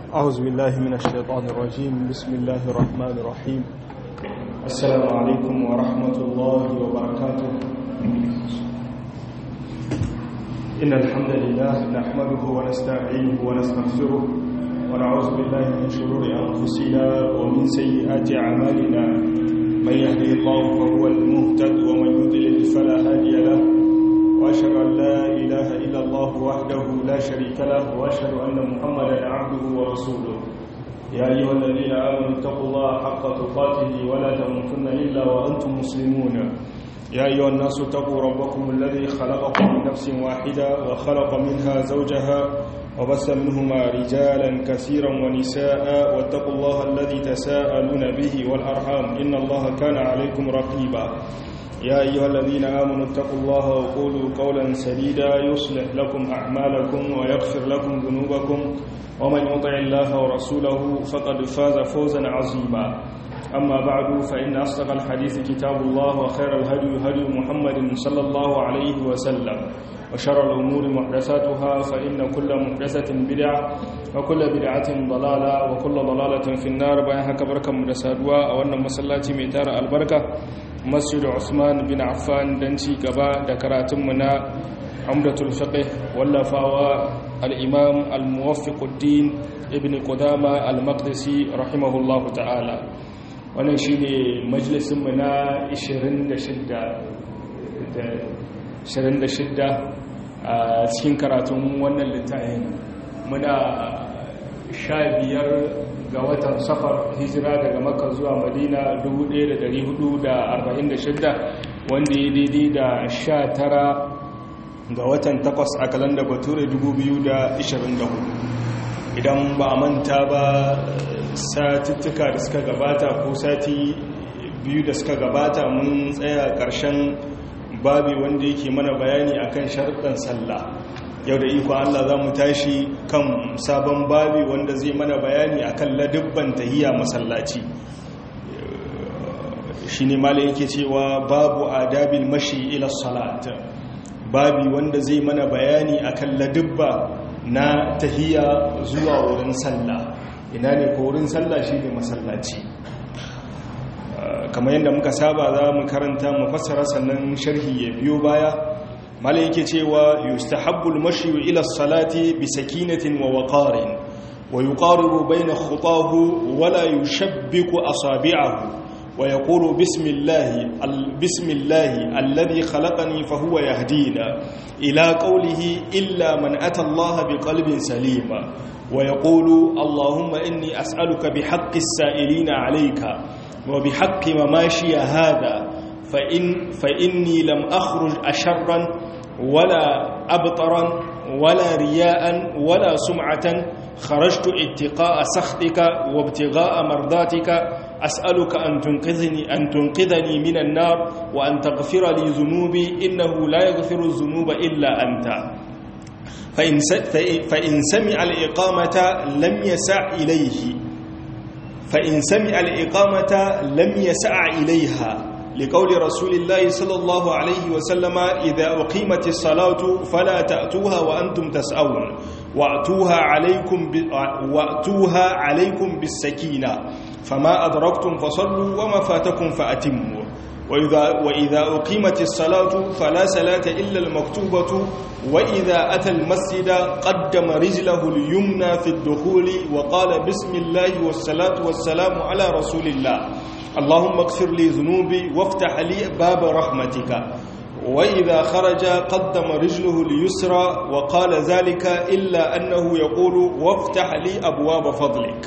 أعوذ بالله من الشيطان الرجيم بسم الله الرحمن الرحيم السلام عليكم ورحمة الله وبركاته إن الحمد لله نحمده ونستعينه ونستغفره ونعوذ بالله من شرور أنفسنا ومن سيئات أعمالنا من يهدي الله فهو المهتد ومن يضلل فلا هادي له وأشهد أن لا إله إلا الله وحده لا شريك له وأشهد أن محمدا عبده ورسوله يا أيها الذين آمنوا اتقوا الله حق تقاته ولا تموتن إلا وأنتم مسلمون يا أيها الناس اتقوا ربكم الذي خلقكم من نفس واحدة وخلق منها زوجها وبث منهما رجالا كثيرا ونساء واتقوا الله الذي تساءلون به والأرحام إن الله كان عليكم رقيبا يا أيها الذين آمنوا اتقوا الله وقولوا قولا سديدا يصلح لكم أعمالكم ويغفر لكم ذنوبكم ومن يطع الله ورسوله فقد فاز فوزا عظيما أما بعد فإن أصدق الحديث كتاب الله وخير الهدي هدي محمد صلى الله عليه وسلم وشر الأمور محدثاتها فإن كل محدثة بدعة وكل بدعة ضلالة وكل ضلالة في النار بأنها كبركة مدسادوا أو أن مسلاتي ميتار البركة مسجد عثمان بن عفان دنشي قباء دكراتمنا عمدة الفقه واللفاوى الإمام الموفق الدين ابن قدامة المقدسي رحمه الله تعالى wannan shi ne majalisunmu na 26 a cikin karatun wannan littafin muna sha biyar ga watan safar hijira daga maka zuwa madina 1446 wanda ya daidai da sha tara ga watan takwas a kalanda bature 2024 idan ba a manta ba satuttuka da suka gabata ko sati biyu da suka gabata mun tsaya ƙarshen babi wanda yake mana bayani akan sharuɗan sallah yau da iko Allah za mu tashi kan sabon babi wanda zai mana bayani akan ladubban tahiyya masallaci shi ne mala yake cewa babu adabil mashi ila salat babi wanda zai mana bayani akan ladubba na tahiyya zuwa wurin sallah ina ne ko wurin sallah shi ne masallaci kamar yadda muka saba za mu karanta mu fassara sannan sharhi ya biyo baya malai yake cewa yustahabbul mashyu ila salati bi sakinatin wa waqarin wa yuqaribu bayna khutahu wa la yushabbiku asabi'ahu wa yaqulu bismillahi bismillahi alladhi khalaqani fa huwa yahdina ila qawlihi illa man ata Allah biqalbin salima ويقول اللهم إني أسألك بحق السائلين عليك وبحق مماشي هذا فإن فإني لم أخرج أشرا ولا أبطرا ولا رياء ولا سمعة خرجت اتقاء سخطك وابتغاء مرضاتك أسألك أن تنقذني, أن تنقذني من النار وأن تغفر لي ذنوبي إنه لا يغفر الذنوب إلا أنت فإن, فإن سمع الإقامة لم يسع إليه فإن سمع الإقامة لم يسع إليها لقول رسول الله صلى الله عليه وسلم إذا أقيمت الصلاة فلا تأتوها وأنتم تسأون وأتوها عليكم, وأتوها عليكم بالسكينة فما أدركتم فصلوا وما فاتكم فأتموا وإذا, وإذا أقيمت الصلاة فلا صلاة إلا المكتوبة وإذا أتى المسجد قدم رجله اليمنى في الدخول وقال بسم الله والصلاة والسلام على رسول الله اللهم اغفر لي ذنوبي وافتح لي باب رحمتك وإذا خرج قدم رجله اليسرى وقال ذلك إلا أنه يقول وافتح لي أبواب فضلك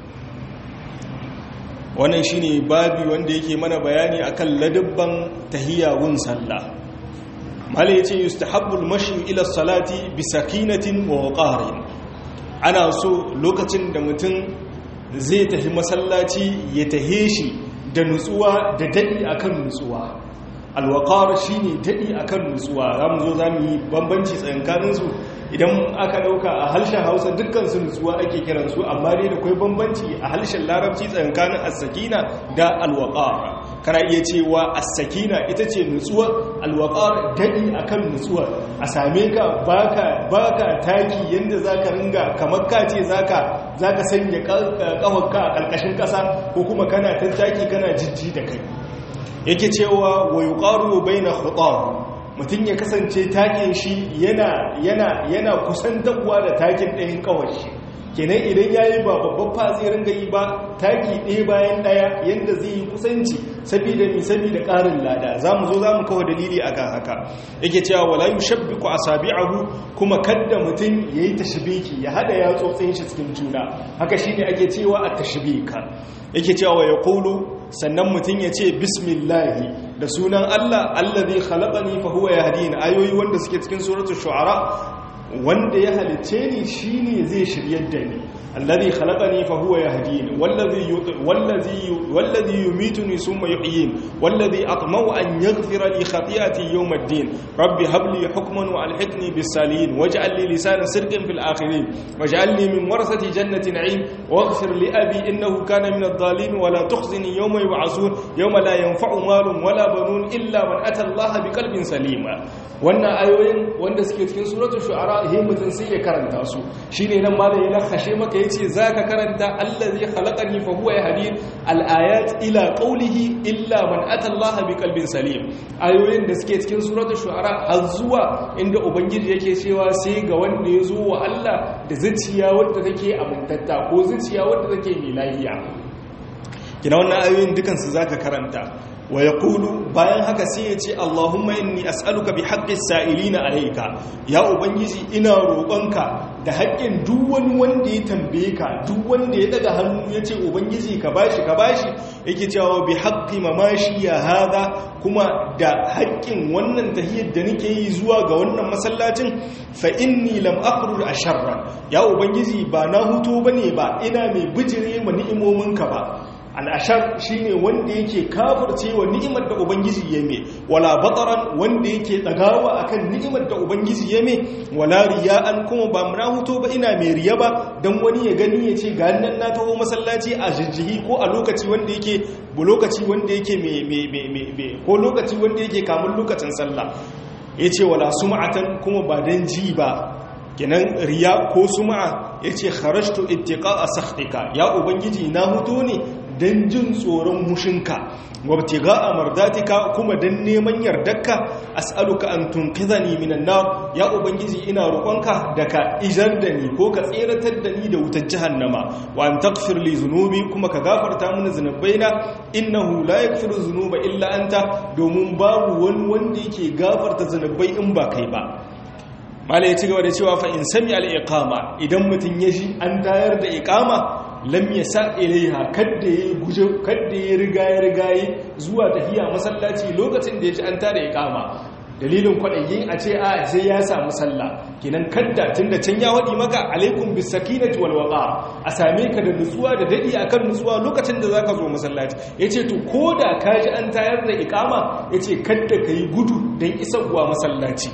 wannan shine babi wanda yake mana bayani akan ladabban tahiyyawun sallah malai yace yustahabbul mashi ila salati bi sakinatin wa waqarin ana so lokacin da mutum zai tafi masallaci ya tahe shi da nutsuwa da dadi akan nutsuwa alwaqar shine dadi akan nutsuwa zamu zo zamu yi bambanci tsakanin su idan aka dauka a harshen hausa dukkan su nutsuwa ake kiransu amma dai da kwai bambanci a harshen larabci tsakanin as-sakina da al-waqar kana iya cewa as-sakina ita ce nutsuwa al-waqar dadi akan nutsuwa a same ka baka baka taki yanda zaka ringa kamar ka ce zaka zaka sanya kafarka a karkashin kasa ko kuma kana tattaki kana jijji da kai yake cewa wa yuqaru baina khutab mutum ya kasance takin shi yana yana yana kusantarwa da takin ɗayan kawar shi kenan idan ya yi ba babban fa zai ringa yi ba taki ɗaya bayan ɗaya yadda zai yi kusanci saboda mi saboda ƙarin lada za mu zo za mu kawo dalili a kan haka yake cewa wala yi shabbi ku asabi'ahu kuma kadda mutum ya yi tashbiki ya hada ya tsotsin shi cikin juna haka shi ne ake cewa a tashbika yake cewa ya kulu sannan mutum ya ce bismillahi da sunan allah allazi khalaqani fa huwa yahdini ayoyi wanda suke cikin suratul shu'ara wanda ya halicce ni shine zai shiryar da ni alladhi khalaqani fa huwa yahdini wallazi wallazi wallazi yumituni thumma yuhyin wallazi atma'u an yaghfira li khati'ati yawm ad-din rabbi hab li hukman wa alhiqni bis salihin waj'al li lisana sidqin fil akhirin waj'alni min warasati jannati na'im waghfir li abi innahu kana min ad-dhalin wa la tukhzini yawma yub'asun yawma la yanfa'u malun wala banun illa man ata allaha biqalbin salima wannan ayoyin wanda suke cikin suratul shu'ara he mutun sai ya karanta su shine nan malai ya lakashe maka yace zaka karanta allazi khalaqani fa huwa yahdin al-ayat ila qawlihi illa man ata Allah biqalbin salim ayoyin da suke cikin suratul shu'ara har zuwa inda ubangiji yake cewa sai ga wanda ya zo wa Allah da zuciya wadda take amintatta ko zuciya wadda take mai lafiya kina wannan ayoyin dukan su zaka karanta wa ya kulu bayan haka sai ya ce Allahumma inni as'aluka bi haqqis sa'ilina alayka ya ubangiji ina roƙonka da haƙƙin duk wani wanda ya tambaye ka duk wanda ya daga hannu ya ce ubangiji ka bashi ka bashi yake cewa bi haqqi mamashi ya hada kuma da haƙƙin wannan tahiyyar da nake yi zuwa ga wannan masallacin fa inni lam akhruj asharra ya ubangiji ba na huto bane ba ina mai bijire ma ni'imominka ba al'ashar shi ne wanda yake kafirce wa ni'imar da ubangiji ya mai wala bataran wanda yake tsagawa akan ni'imar da ubangiji ya mai wala riya'an kuma ba muna huto ba ina mai riya ba don wani ya gani ya ce ga nan na taho masallaci a jijjihi ko a lokaci wanda yake bu lokaci wanda yake mai ko lokaci wanda yake kamun lokacin sallah ya ce wala sum'atan kuma ba don ji ba kenan riya ko sum'a ya ce kharashtu ittiqa a sakhtika ya ubangiji na huto ne don jin tsoron mushinka wabtiga a mardatika kuma don neman yardarka as'aluka an tunqidhani minan nar ya ubangiji ina roƙonka da ka ijar da ni ko ka tseratar da ni da wutar jahannama wa an taghfir li zunubi kuma ka gafarta mini zunubaina innahu la yaghfiru zunuba illa anta domin babu wani wanda yake gafarta zunubai in ba kai ba mala ya ci gaba da cewa fa in sami al-iqama idan mutun ya ji an tayar da iqama lam yasa ilaiha kadda ya guje kadda ya riga ya riga zuwa tahiya masallaci lokacin da ya ji an tada iqama dalilin kwadayin a ce a sai ya samu sallah kenan kadda tunda can ya wadi maka alaikum bis sakinati wal waqa a same ka da nutsuwa da dadi akan nutsuwa lokacin da zaka zo masallaci yace to koda ka ji an tayar da iqama yace kadda kai gudu dan isarwa masallaci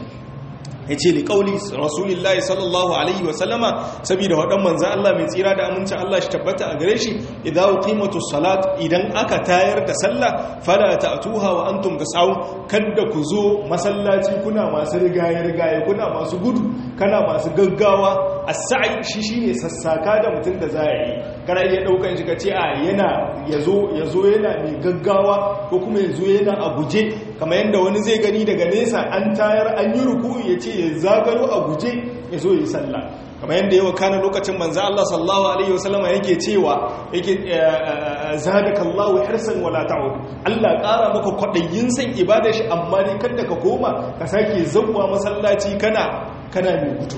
ya ce li ƙauli rasulullahi sallallahu alaihi wasallama saboda waɗan manzan Allah mai tsira da amincin Allah shi tabbata a gare shi idan qimatu salat idan aka tayar da sallah fala ta'tuha wa antum tasawun kada ku zo masallaci kuna masu rigaye rigaye kuna masu gudu kana masu gaggawa as-sa'i shi shine sassaka da mutum da za yi kana iya daukan shi kace a yana yazo yazo yana mai gaggawa ko kuma yazo yana a guje kamar yanda wani zai gani daga nesa an tayar an yi ruku'u yace ya zagaro a guje ya zo yi sallah kamar yadda yawa kana lokacin manzo Allah sallallahu alaihi wasallama yake cewa yake zadakallahu hirsan wala ta'ud Allah ƙara maka kwadayin san ibada shi amma dai kada ka koma ka sake zawwa masallaci kana kana mai gudu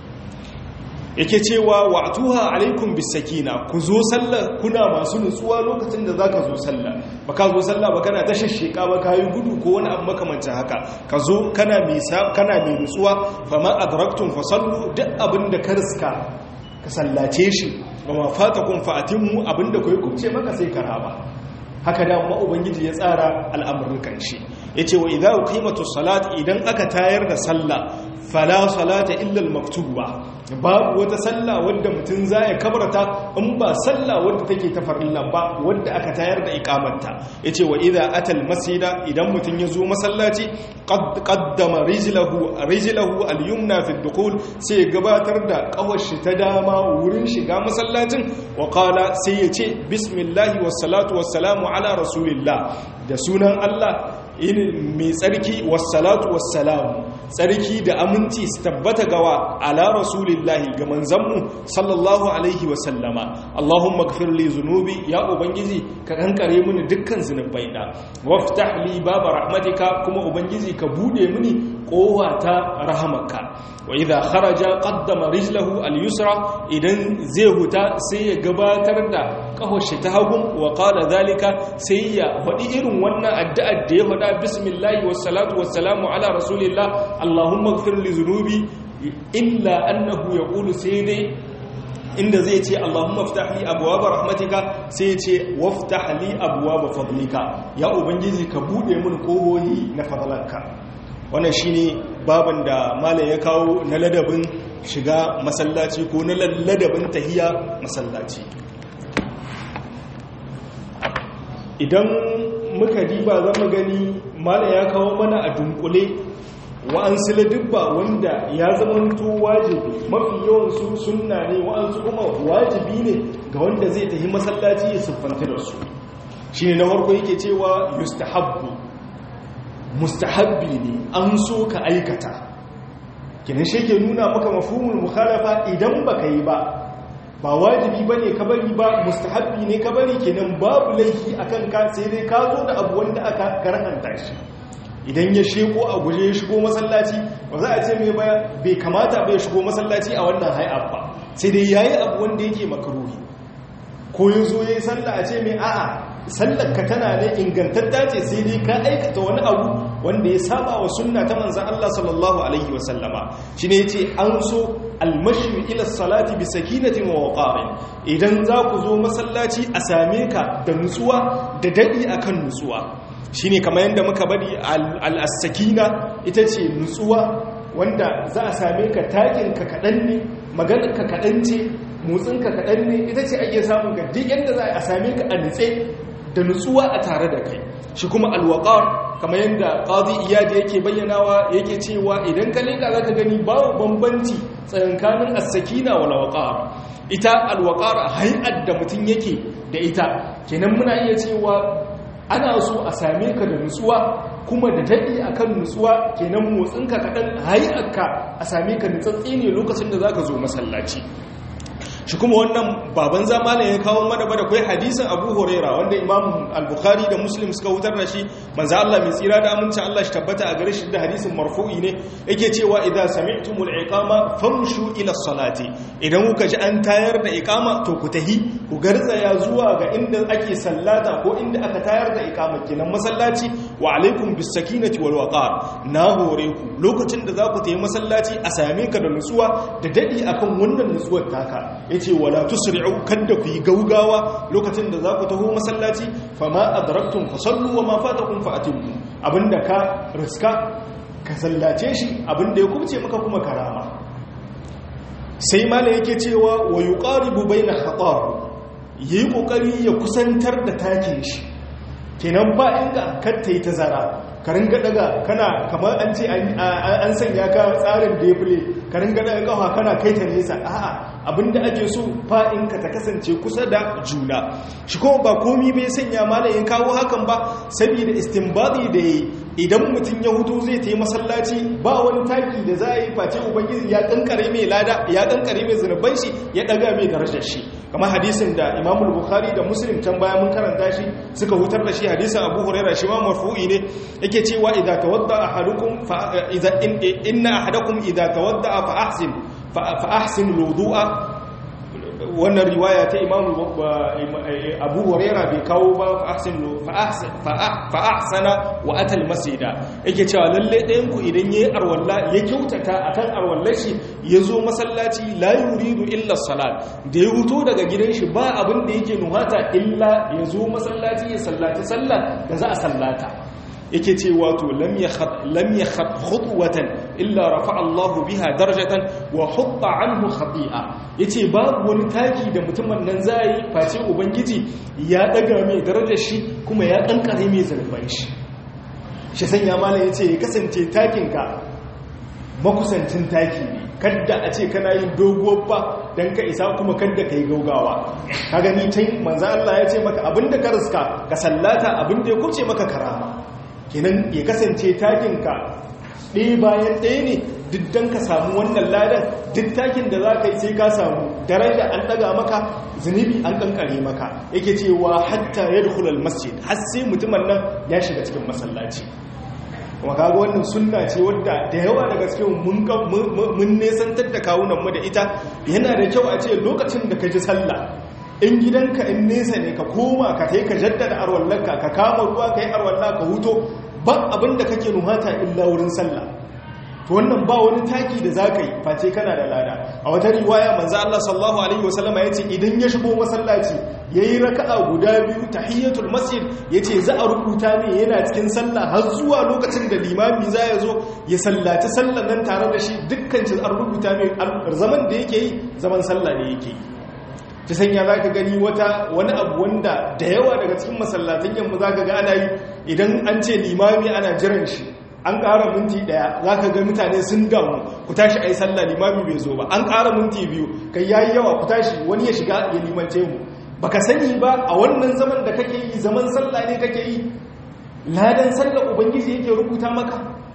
yake cewa wa'tuha alaikum bisakina ku zo sallah kuna masu nutsuwa lokacin da zaka zo sallah baka zo sallah ba kana tashashsheka ba kai gudu ko wani abu makamancin haka ka zo kana mai kana mai nutsuwa fama adraktum fasallu duk abinda ka riska ka sallace shi wa ma fatakum fa'atimmu abinda kai kubce maka sai ka raba haka da ma ubangiji ya tsara al'amuran kanshi yace wa idza qimatu salat idan aka tayar da sallah fala salata illa al-maktuba babu wata sallah wanda mutum zai kabarta in ba sallah wanda take ta farilla ba wanda aka tayar da iqamarta yace wa idza atal masjida idan mutum ya zo masallaci qaddama rijlahu rijlahu al-yumna fi ad-dukhul sai gabatar da kawashi ta dama wurin shiga masallacin wa qala sai yace bismillahi was salatu was salamu ala rasulillah da sunan Allah mai tsarki wassalatu wassalamu tsarki da aminci su tabbata gawa ala rasulillahi ga manzanmu sallallahu alaihi wasallama Allahumma gafir li zunubi ya ubangiji ka kankare mini dukkan zunubai na waftah li baba rahmatika kuma ubangiji ka bude mini kowa ta rahamarka wa idha kharaja qaddama rijlahu al-yusra idan zai huta sai ya gabatar da kahoshi ta hagun wa qala zalika sai ya faɗi irin wannan addu'ar da ya faɗa bismillahi wassalatu wassalamu ala rasulillah allahumma ighfir li dhunubi illa annahu yaqulu sai dai inda zai ce Allahumma ftah li abwaaba rahmatika sai ce waftah li abwaaba fadlika ya ubangiji ka bude mun kohohi na fadlanka wannan shine baban da malam ya kawo na ladabin shiga masallaci ko na ladabin tahiya masallaci idan muka diba zama gani malam ya kawo mana a dunkule wa'ansu ladubba wanda ya zamanto wajibi mafi yawansu sunna ne wa'ansu kuma wajibi ne ga wanda zai tafi masallaci ya siffanta da su shi ne na farko yake cewa yustahabbu mustahabbi ne an so ka aikata kinan shi ke nuna maka mafhumul mukhalafa idan baka yi ba ba wajibi bane ka bari ba mustahabbi ne ka bari kenan babu laifi akan ka sai dai ka zo da abu wanda aka karanta shi idan ya sheko a guje ya shigo masallaci ba za a ce mai baya bai kamata bai shigo masallaci a wannan hay'ab ba sai dai yayi abu wanda yake makaruhi ko ya zo yayi sallah a ce mai a'a sallar ka tana ne ingantatta ce sai dai ka aikata wani abu wanda ya saba wa sunna ta manzon Allah sallallahu alaihi wa sallama shine yace an so almashi ila salati bi sakinatin wa waqarin idan za ku zo masallaci a same ka da nutsuwa da dadi akan nutsuwa shine kamar yadda muka bari al-sakina ita ce nutsuwa wanda za a same ka takin ka kadan ne maganar ka kadan ce motsin ka kadan ne ita ce ake samun ga duk yadda za a same ka a nutse da nutsuwa a tare da kai shi kuma alwaqar kamar yadda qadi iyadi yake bayyanawa yake cewa idan ka leka zaka gani babu bambanci tsakanin as-sakina wal waqar ita alwaqar hay'at da mutun yake da ita kenan muna iya cewa ana so a same ka da nutsuwa kuma da daɗi akan nutsuwa kenan motsinka kaɗan hay'arka a same ka nutsatsi ne lokacin da zaka zo masallaci shi kuma wannan baban zamana ya kawo mana bada kai hadisin Abu Huraira wanda Imam Al-Bukhari da Muslim suka wutar da shi manzo Allah mai tsira da amincin Allah shi tabbata a gare shi da hadisin marfu'i ne yake cewa idza sami'tumul iqama famshu ila salati idan kuka ji an tayar da iqama to ku tahi ku garzaya zuwa ga inda ake sallata ko inda aka tayar da iqama kenan masallaci wa alaikum bis sakinati wal waqar na hore ku lokacin da za ku tayi masallaci a same ka da nutsuwa da dadi akan wannan nutsuwar taka yace wala tusri'u kadda ku yi gaugawa lokacin da za ku taho masallaci fama adraktum fasallu wa ma fatakum fa'timu abinda ka riska ka sallace shi abinda ya kubce maka kuma karama sai mala yake cewa wa yuqaribu baina khatar yayi kokari ya kusantar da takin shi kenan ba inda katta yi tazara ka ringa daga kana kamar an ce an sanya ka tsarin defile ka ringa daga kafa kana kai ta nesa a'a abinda ake so fa'in ka ta kasance kusa da juna shi kuma ba komi bai sanya malayin kawo hakan ba saboda istinbadi da yi idan mutum ya hutu zai ta yi masallaci ba wani taki da za a yi face ubangiji ya kankare mai lada ya kankare mai zunuban shi ya daga mai darajar shi kamar hadisin da imamul bukhari da muslim can baya mun karanta shi suka hutar da shi hadisin abu huraira shi ma marfu'i ne yake cewa idza tawadda ahadukum fa idza inna ahadakum idza tawadda fa ahsin fa ahsin wudu'a wannan riwaya ta imamu abu huraira bai kawo ba fa ahsana wa atal masjida yake cewa lalle ɗayan ku idan yayi arwalla ya kyautata akan arwallar shi yazo masallaci la yuridu illa salat da ya huto daga gidan shi ba abin da yake nuhata illa yazo masallaci ya sallaci sallah da za a sallata yake ce wato lam yakhad khutwatan illa rafa'a Allah biha darajatan wa hutta anhu khati'a yace babu wani taki da mutumin nan zai face ubangiji ya daga mai darajar shi kuma ya kankare mai zarfan shi shi sanya malam yace ya kasance takin ka makusancin taki ne kadda a ce kana yin doguwar ba don ka isa kuma kadda ka yi gaugawa ka gani can manzan Allah ya ce maka abinda ka riska ka sallata abinda ya kuce maka karama kenan ya kasance takinka ɗaya bayan ɗaya ne duk don ka samu wannan ladan duk takin da za ka yi sai ka samu daren da an ɗaga maka zunubi an ƙanƙare maka yake cewa hatta ya dukulal masjid har sai mutumin nan ya shiga cikin masallaci kuma kaga wannan sunna ce wadda da yawa daga cikin mun nesantar da kawunan mu da ita yana da kyau a ce lokacin da ka ji sallah in gidanka in nesa ne ka koma ka tai ka jaddada arwallanka ka kama ruwa ka yi arwalla ka huto ba abin da kake nuhata illa wurin sallah to wannan ba wani taki da zaka yi face kana da lada a wata riwaya manzo Allah sallallahu alaihi wasallama yace idan ya shigo masallaci yayi raka'a guda biyu tahiyatul masjid yace za a rubuta ne yana cikin sallah har zuwa lokacin da limami za ya zo ya sallaci sallan nan tare da shi dukkan shi an rubuta ne zaman da yake yi zaman sallah ne yake yi ta sanya za ka gani wata wani abu wanda da yawa daga cikin masallatan yamma za ka ga ana yi idan an ce limami ana jiran shi an ƙara minti ɗaya za ka ga mutane sun damu ku tashi a yi sallah limami bai zo ba an ƙara minti biyu kai ya yi yawa ku tashi wani ya shiga ya limance mu ba ka sani ba a wannan zaman da kake yi zaman sallah ne kake yi ladan sallah ubangiji yake rubuta maka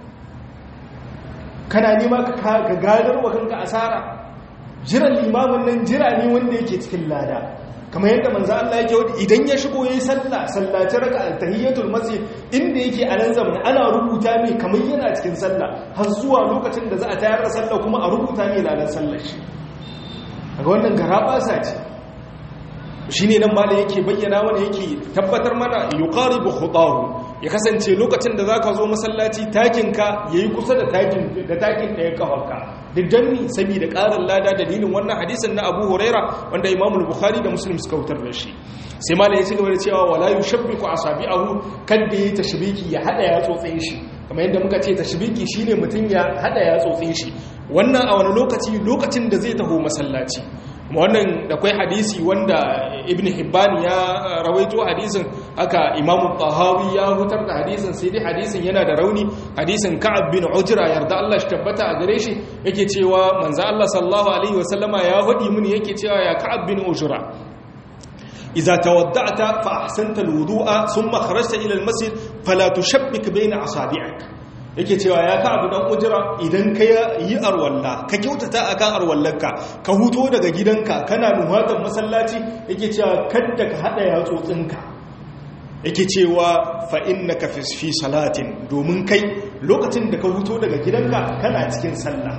kana nema ka gadar wa kanka asara jiran limamin nan jira ne wanda yake cikin lada kamar yadda manzo Allah yake wadi idan ya shigo yayin sallah sallaci raka'a tahiyatul masjid inda yake a nan zaman ana rubuta mai kamar yana cikin sallah har zuwa lokacin da za a tayar da sallah kuma a rubuta mai ladan sallar shi kaga wannan garaba sa ce shine nan malai yake bayyana mana yake tabbatar mana yuqaribu khutahu ya kasance lokacin da zaka zo masallaci takin ka yayi kusa da takin da takin da ya kafarka duk danni saboda ƙarin lada dalilin wannan hadisin na Abu Huraira wanda Imam Bukhari da Muslim suka wutar da shi sai malai ya ci gaba da cewa wala yushabbiku asabi'ahu kadda yi tashbiki ya hada ya tsotsin shi kamar yadda muka ce tashbiki shine mutun ya hada ya tsotsin shi wannan a wani lokaci lokacin da zai taho masallaci wannan da kwai hadisi wanda ibn hibban ya rawaito hadisin aka imamu tahawi ya hutar da hadisin sai dai hadisin yana da rauni hadisin ka'ab bin ujra yarda Allah shi tabbata a gare shi yake cewa manzo Allah sallallahu alaihi wasallama ya hudi mini yake cewa ya ka'ab bin ujra idza tawadda'ta fa ahsanta alwudu'a thumma kharajta ila almasjid fala tushabbik bayna asabi'ik yake cewa ya ka abu dan ujira idan ka yi arwalla ka kyautata akan arwallarka ka huto daga gidanka kana nuhatan masallaci yake cewa kadda ka hada yatsotsinka yake cewa fa innaka fi salatin domin kai lokacin da ka huto daga gidanka kana cikin sallah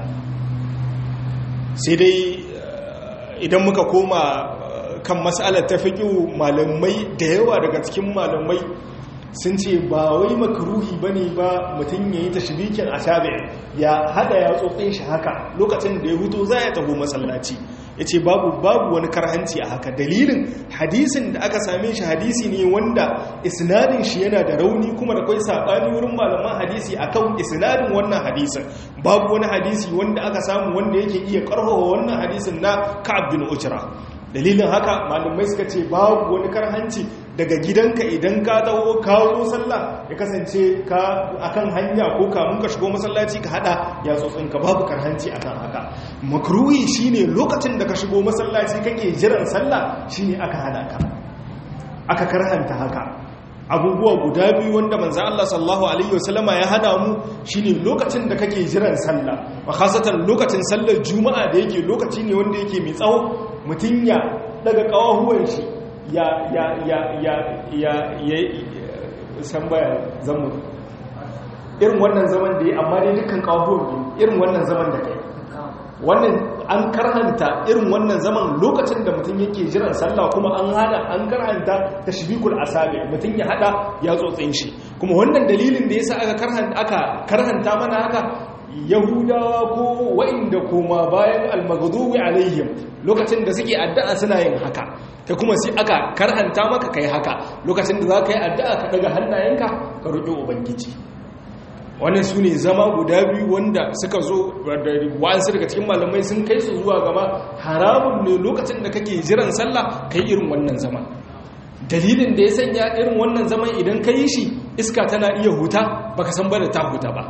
sai dai idan muka koma kan mas'alar ta fiqhu malamai da yawa daga cikin malamai sun ce ba wai makaruhi ba ne ba mutum ya yi tashirikin a shabe ya hada ya tsotsin shi haka lokacin da ya hutu za ya taho masallaci ya ce babu babu wani karhanci a haka dalilin hadisin da aka same shi hadisi ne wanda isnadin shi yana da rauni kuma da kwai saɓani wurin malaman hadisi akan isnadin wannan hadisin babu wani hadisi wanda aka samu wanda yake iya karfafa wannan hadisin na ka'ab bin ujra dalilin haka malamai suka ce babu wani karhanci daga gidanka idan ka dawo kawo sallah ya kasance ka akan hanya ko kamun ka shigo masallaci ka hada ya ka babu karhanci akan haka makruhi shine lokacin da ka shigo masallaci kake jiran sallah shine aka hada ka aka karhanta haka abubuwa guda biyu wanda manzo Allah sallallahu alaihi wasallama ya hana mu shine lokacin da kake jiran sallah wa khasatan lokacin sallar juma'a da yake lokaci ne wanda yake mai tsawo mutun ya daga kawahuwan shi ya ya ya ya ya ya san baya zamu irin wannan zaman da ya amma dai dukkan kawahuwan biyu irin wannan zaman da kai wannan an karhanta irin wannan zaman lokacin da mutum yake jiran sallah kuma an hada an karhanta tashbikul asabi mutum ya hada ya tsotsin shi kuma wannan dalilin da yasa aka karhanta aka karhanta mana haka yahudawa ko wa'inda koma bayan almaghdubi alaihim lokacin da suke addu'a suna yin haka kai kuma sai aka karhanta maka kai haka lokacin da za ka yi addu'a ka daga hannayenka ka roƙi ubangiji wannan su ne zama guda biyu wanda suka zo wa'ansu daga cikin malamai sun kai su zuwa gaba haramun ne lokacin da kake jiran sallah kai irin wannan zama dalilin da ya sanya irin wannan zaman idan ka yi shi iska tana iya huta baka san ba da ta huta ba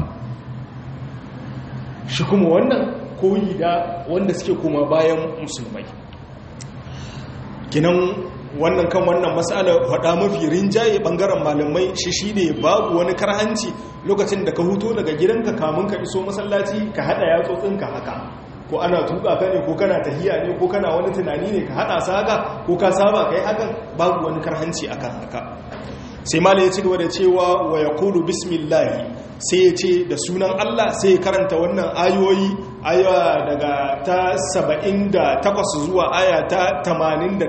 shi kuma wannan koyi da wanda suke kuma bayan musulmai kinan wannan kan wannan matsala faɗa mafi rinjaye ɓangaren malamai shi shi ne babu wani karhanci lokacin da ka huto daga gidanka kamun ka iso masallaci ka haɗa yatsotsinka haka ko ana tuka ka ne ko kana tahiya ne ko kana wani tunani ne ka haɗa sa haka ko ka saba ka yi hakan babu wani karhanci akan haka sai mala ya ci gaba da cewa wa ya kulu bismillahi sai ya ce da sunan Allah sai ya karanta wannan ayoyi aya daga ta 78 zuwa aya ta 89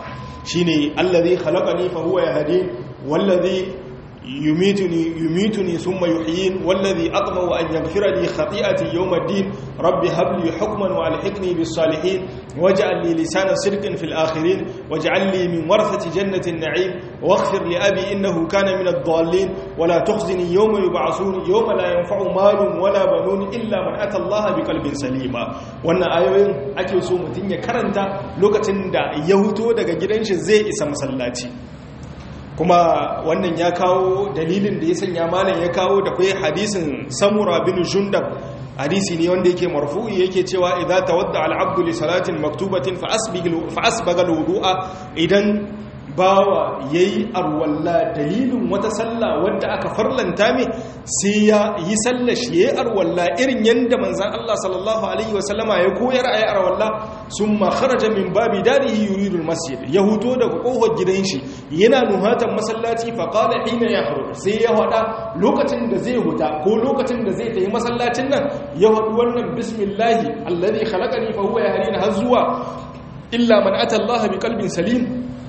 shine allazi khalaqani fa huwa yahdin wallazi yumituni yumituni thumma yuhyin wallazi aqma'u an yaghfira li khati'ati yawm ad-din rabbi hab li hukman wa alhiqni bis salihin waj'al li lisana sidqin fil akhirin waj'al li min warathati jannati an-na'im waghfir li abi innahu kana min ad-dallin wa la tukhzini yawma yub'athun yawma la yanfa'u malun wala banun illa man ata Allah biqalbin salima wannan ayoyin ake so mutun ya karanta lokacin da ya huto daga gidan shi zai isa masallaci kuma wannan ya kawo dalilin da ya sanya malam ya kawo da kai hadisin samura bin jundab hadisi ne wanda yake marfu'i yake cewa idza tawadda al-abdu li salatin maktubatin fa asbiga fa asbaga al-wudu'a idan bawa yayi arwalla dalilin wata sallah wanda aka farlanta mai sai ya yi sallar shi yayi arwalla irin yanda manzon Allah sallallahu alaihi wasallama ya koyar ayi arwalla summa kharaja min babi darihi yuridu al-masjid ya huto daga kofar gidan shi yana nuhatan masallaci fa qala hina yakhruj sai ya hada lokacin da zai huta ko lokacin da zai tafi masallacin nan ya hadu wannan bismillahi alladhi khalaqani fa huwa yahdini har zuwa illa man ata Allah biqalbin salim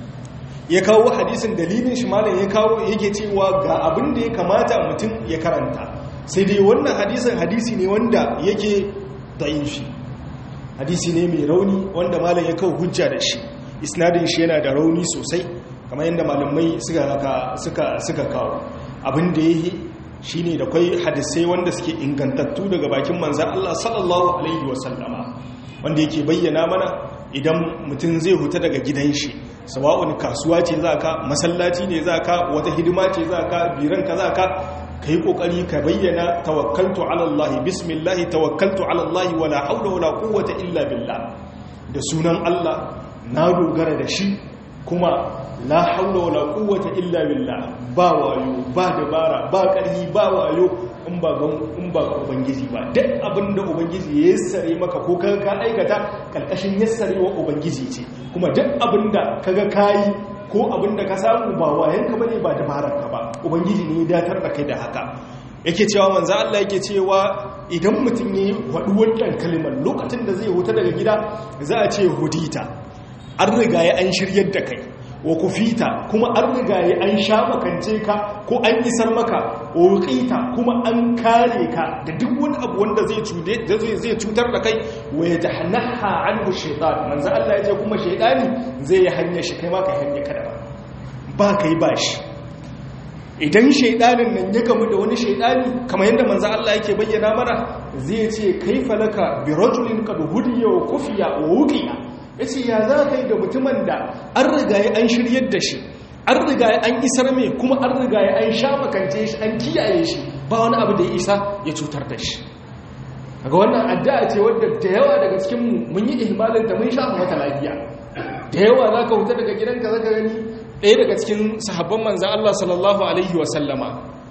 ya kawo hadisin dalilin shi malam ya kawo yake cewa ga abin da ya kamata mutum ya karanta sai dai wannan hadisin hadisi ne wanda yake da'ifi hadisi ne mai rauni wanda malam ya kawo hujja da shi isnadin shi yana da rauni sosai kamar yadda malamai suka suka kawo abin da yake shine da kwai hadisai wanda suke ingantattu daga bakin manzan Allah sallallahu alaihi wasallama wanda yake bayyana mana idan mutum zai huta daga gidan shi sawa'un kasuwa ce za ka masallaci ne za ka wata hidima ce za ka biranka za ka ka yi ƙoƙari ka bayyana tawakkaltu alallahi bismillahi tawakkaltu alallahi wala haula wala quwwata illa billah da sunan Allah na dogara da shi kuma la haula wala quwwata illa billah ba wayo ba dabara ba ƙarfi ba wayo in ba ga in ba ga ubangiji ba duk abinda ubangiji ya yassare maka ko kaga ka aikata kalkashin yassarewa ubangiji ce kuma duk abinda kaga kayi ko abinda ka samu ba wayanka bane ba dabararka ba ubangiji ne ya datar da kai da haka yake cewa manzo Allah yake cewa idan mutum yayi wadu wannan kalmar lokacin da zai huta daga gida za a ce hudita an riga ya an shiryar da kai wa kufita kuma an riga ya an sha makance ka ko an isar maka wa wuqita kuma an kare ka da duk wani abu wanda zai cude zai cutar da kai wa yatahannaha anhu shaytan manzo Allah yace kuma shaytani zai yi hanya shi kai ma ka hanya kada ba ba kai bashi idan shaydanin nan ya gamu da wani shaydani kamar yadda manzo Allah yake bayyana mana zai ce kaifa laka bi rajulin qad hudiya wa kufiya wa wuqiya ya ce ya za ka yi da mutumin da an riga ya an shiryar da shi an riga ya an isar mai kuma an riga ya an sha makance shi an kiyaye shi ba wani abu da ya isa ya cutar da shi daga wannan addu'a ce wadda da yawa daga cikin mun yi ihmalin ta mun sha mata lafiya da yawa za ka huta daga gidanka zaka gani ɗaya daga cikin sahabban manzan Allah sallallahu alaihi wa sallama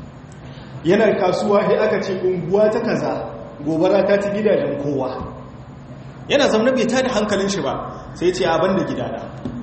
yana kasuwa sai aka ce unguwa ta kaza gobara ta ci gidajen kowa yana zaune bai tada hankalin shi ba sai ce abin da gidana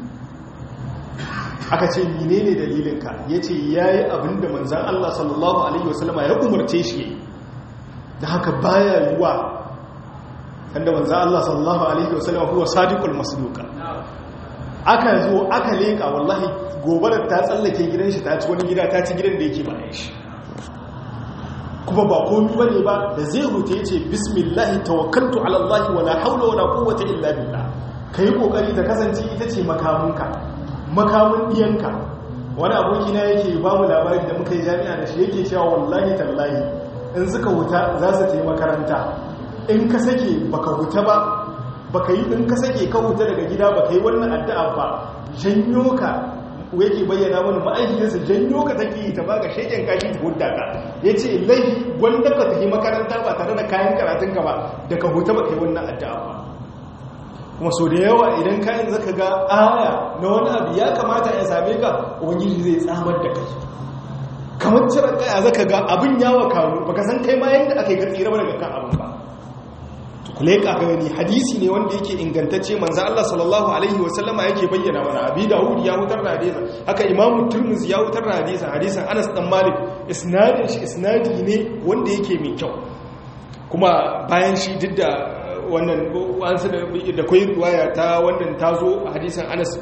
aka ce mine ne dalilinka ya ce ya yi abin da manzan Allah sallallahu Alaihi wasallama ya umarce shi da haka baya yiwa wanda manzan Allah sallallahu Alaihi wasallama kuwa sadiqul masduka aka zo aka leƙa wallahi gobarar ta tsallake gidan shi ta ci wani gida ta ci gidan da yake bayan shi kuma ba komi bane ba da zai huta yace bismillah tawakkaltu ala Allah wala hawla wala quwwata illa billah kai kokari ta kasance ita ce makamunka makamun diyanka wani aboki na yake ba mu labarin da muka yi jami'a da shi yake cewa wallahi tallahi in suka huta za su je makaranta in ka sake baka huta ba baka yi in ka sake ka huta daga gida baka yi wannan addu'a ba janyo ka yake bayyana mana ma'aikiyarsa janyo ka take yi ta baka sheken kashi ta hudda ka ya ce laifi wanda ka tafi makaranta ba tare da kayan karatun ka ba da ka huta baka yi wannan addu'a ba kuma so da yawa idan kayan zaka ga aya na wani abu ya kamata ya same ka ubangiji zai tsamar da kai kamar cire kaya zaka ga abin yawa kawo baka san kai ma yadda aka yi ka tsira daga kan abin ba kule ka gani hadisi ne wanda yake ingantacce manzo Allah sallallahu alaihi wasallama yake bayyana mana abi Dawud ya hutar da hadisi haka Imam Tirmidhi ya hutar da hadisi hadisin Anas dan Malik isnadin shi isnadi ne wanda yake mai kyau kuma bayan shi duk da wannan wansu da kwai riwaya ta wannan tazo hadisin Anas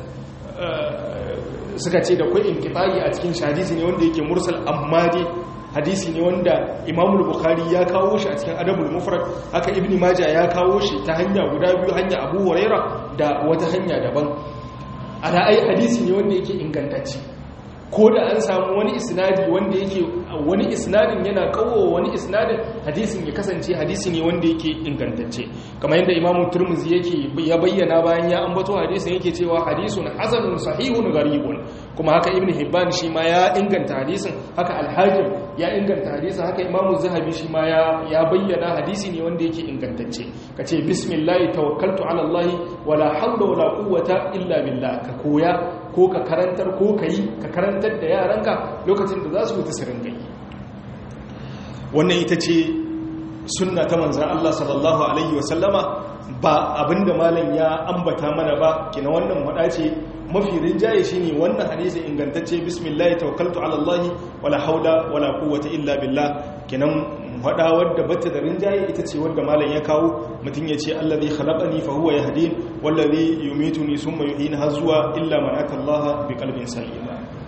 suka ce da kwai inqita'i a cikin hadisi ne wanda yake mursal amma dai hadisi ne wanda imamul bukhari ya kawo shi a cikin adabul mufrad haka ibni maja ya kawo shi ta hanya guda biyu hanya abu huraira da wata hanya daban a ra'ayi hadisi ne wanda yake ingantacce ko da an samu wani isnadi wanda yake wani isnadin yana kawo wani isnadin hadisin ya kasance hadisi ne wanda yake ingantacce kamar yadda imamu turmuzi yake ya bayyana bayan ya ambato hadisin yake cewa hadisun hasanun sahihun garibun kuma haka ibn hibban shi ma ya inganta hadisin haka alhajim ya inganta hadisin haka imamu zahabi shi ma ya bayyana hadisi ne wanda yake ingantacce ka ce bismillah tawakkaltu ala allah wala hawla wala quwwata illa billah ka koya ko ka karantar ko ka yi ka karantar da yaranka lokacin da za su wuta sirin gai wannan ita ce sunna ta manzan Allah sallallahu Alaihi wasallama ba abinda malam ya ambata mana ba kina wannan wada ce mafi rinjaye shi ne wannan hadisi ingantacce bismillah tawakkaltu ala Allah wala haula wala quwwata illa billah kinan faɗa wadda bata da rinjaye ita ce wadda malam ya kawo mutum ya ce allazi khalaqani fa huwa yahdin wallazi yumituni summa yuhyini har zuwa illa man atallaha bi qalbin salim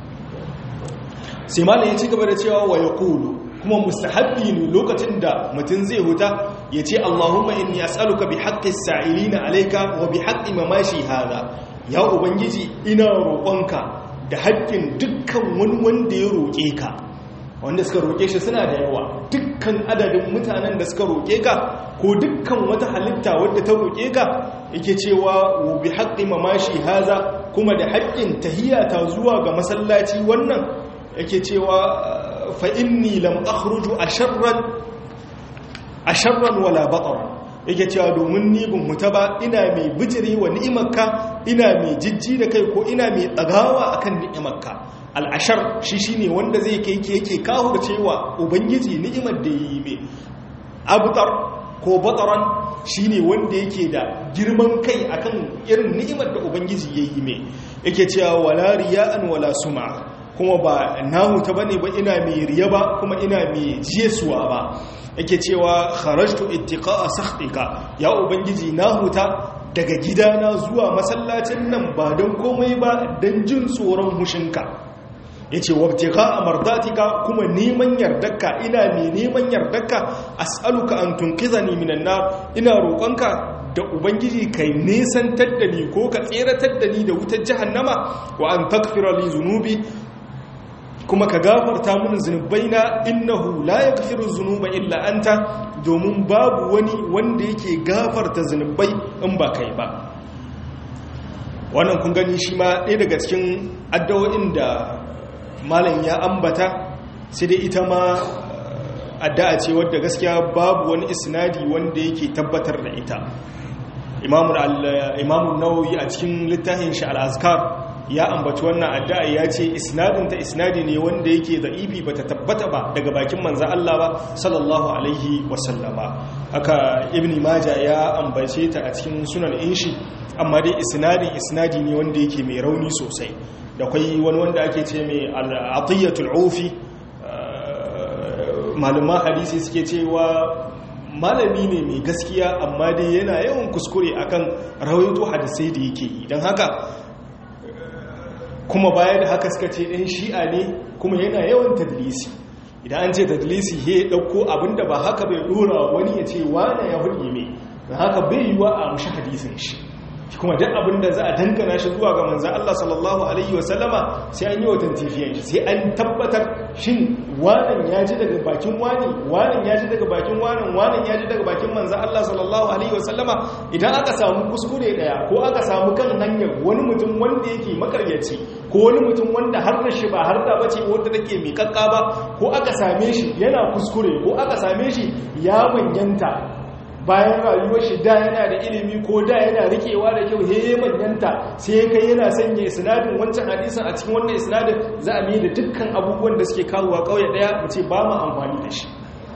sai malam ya ci gaba da cewa wa yaqulu kuma mustahabbi ne lokacin da mutum zai huta ya ce allahumma inni as'aluka bi haqqi sa'ilina alayka wa bi haqqi mamashi hada ya ubangiji ina roƙonka da haƙƙin dukkan wani wanda ya roƙe ka wanda suka roƙe shi suna da yawa dukkan adadin mutanen da suka roƙe ka ko dukkan wata halitta wadda ta roƙe ka yake cewa wa bi haqqi mamashi haza kuma da haƙƙin tahiyata zuwa ga masallaci wannan yake cewa fa inni lam akhruju asharran asharran wala batar yake cewa domin ni bin huta ba ina mai bijiri wa ni'imarka ina mai jijji da kai ko ina mai tsagawa akan ni'imarka al'ashar shi shi ne wanda zai kai ke yake kawo cewa ubangiji ni'imar da yi mai abutar ko bataran shi ne wanda yake da girman kai akan irin ni'imar da ubangiji ya yi mai yake cewa wala riya'an wala suma kuma ba na huta bane ba ina mai riya ba kuma ina mai jesuwa ba yake cewa kharajtu ittiqa'a sakhtika ya ubangiji na huta daga gidana zuwa masallacin nan ba don komai ba don jin tsoron hushinka ya ce wabtika a mardatika kuma neman yardarka ina mai neman yardarka as'aluka an tunkiza ni minan na ina roƙonka da ubangiji kai nesantar da ni ko ka tseratar da ni da wutar jahannama wa an takfira li zunubi kuma ka gafarta mun zunubaina innahu la yaghfiru zunuba illa anta domin babu wani wanda yake gafarta zunubai in ba kai ba wannan kun gani shi ma ɗaya daga cikin addu'o'in da malam ya ambata sai dai ita ma addu'a ce wadda gaskiya babu wani isnadi wanda yake tabbatar da ita imamun nawawi a cikin littafin shi al-azkar ya ambaci wannan addu'a ya ce isnadinta isnadi ne wanda yake da ifi bata tabbata ba daga bakin manzan Allah ba sallallahu alaihi wasallama haka ibn maja ya ambace ta a cikin sunan inshi amma dai isnadin isnadi ne wanda yake mai rauni sosai da kwai wani wanda ake ce mai al'atiyyatul ufi malaman hadisi suke cewa malami ne mai gaskiya amma dai yana yawan kuskure akan rawaito hadisai da yake yi don haka kuma baya da haka suka ce ɗan shi'a ne kuma yana yawan tadlisi idan an ce tadlisi he dauko abinda ba haka bai dora wani ya ce wane ya hudi me don haka bai yiwa a mushi hadisin shi kuma duk abinda za a dangana shi zuwa ga manzan Allah sallallahu alaihi wasallama sai an yi wa tantifiyan shi sai an tabbatar shin wanan ya ji daga bakin wani wanan ya ji daga bakin wanan wanan ya ji daga bakin manzan Allah sallallahu alaihi wasallama idan aka samu kuskure daya ko aka samu kan hanyar wani mutum wanda yake makaryaci ko wani mutum wanda har da shi ba har da bace wanda take miƙaƙƙa ba ko aka same shi yana kuskure ko aka same shi ya manyanta bayan rayuwar shi da yana da ilimi ko da yana rikewa da kyau he manyanta sai kai yana sanya isnadin wancan hadisin a cikin wannan isnadin za a da dukkan abubuwan da suke kawowa kauye daya mu ce ba mu amfani da shi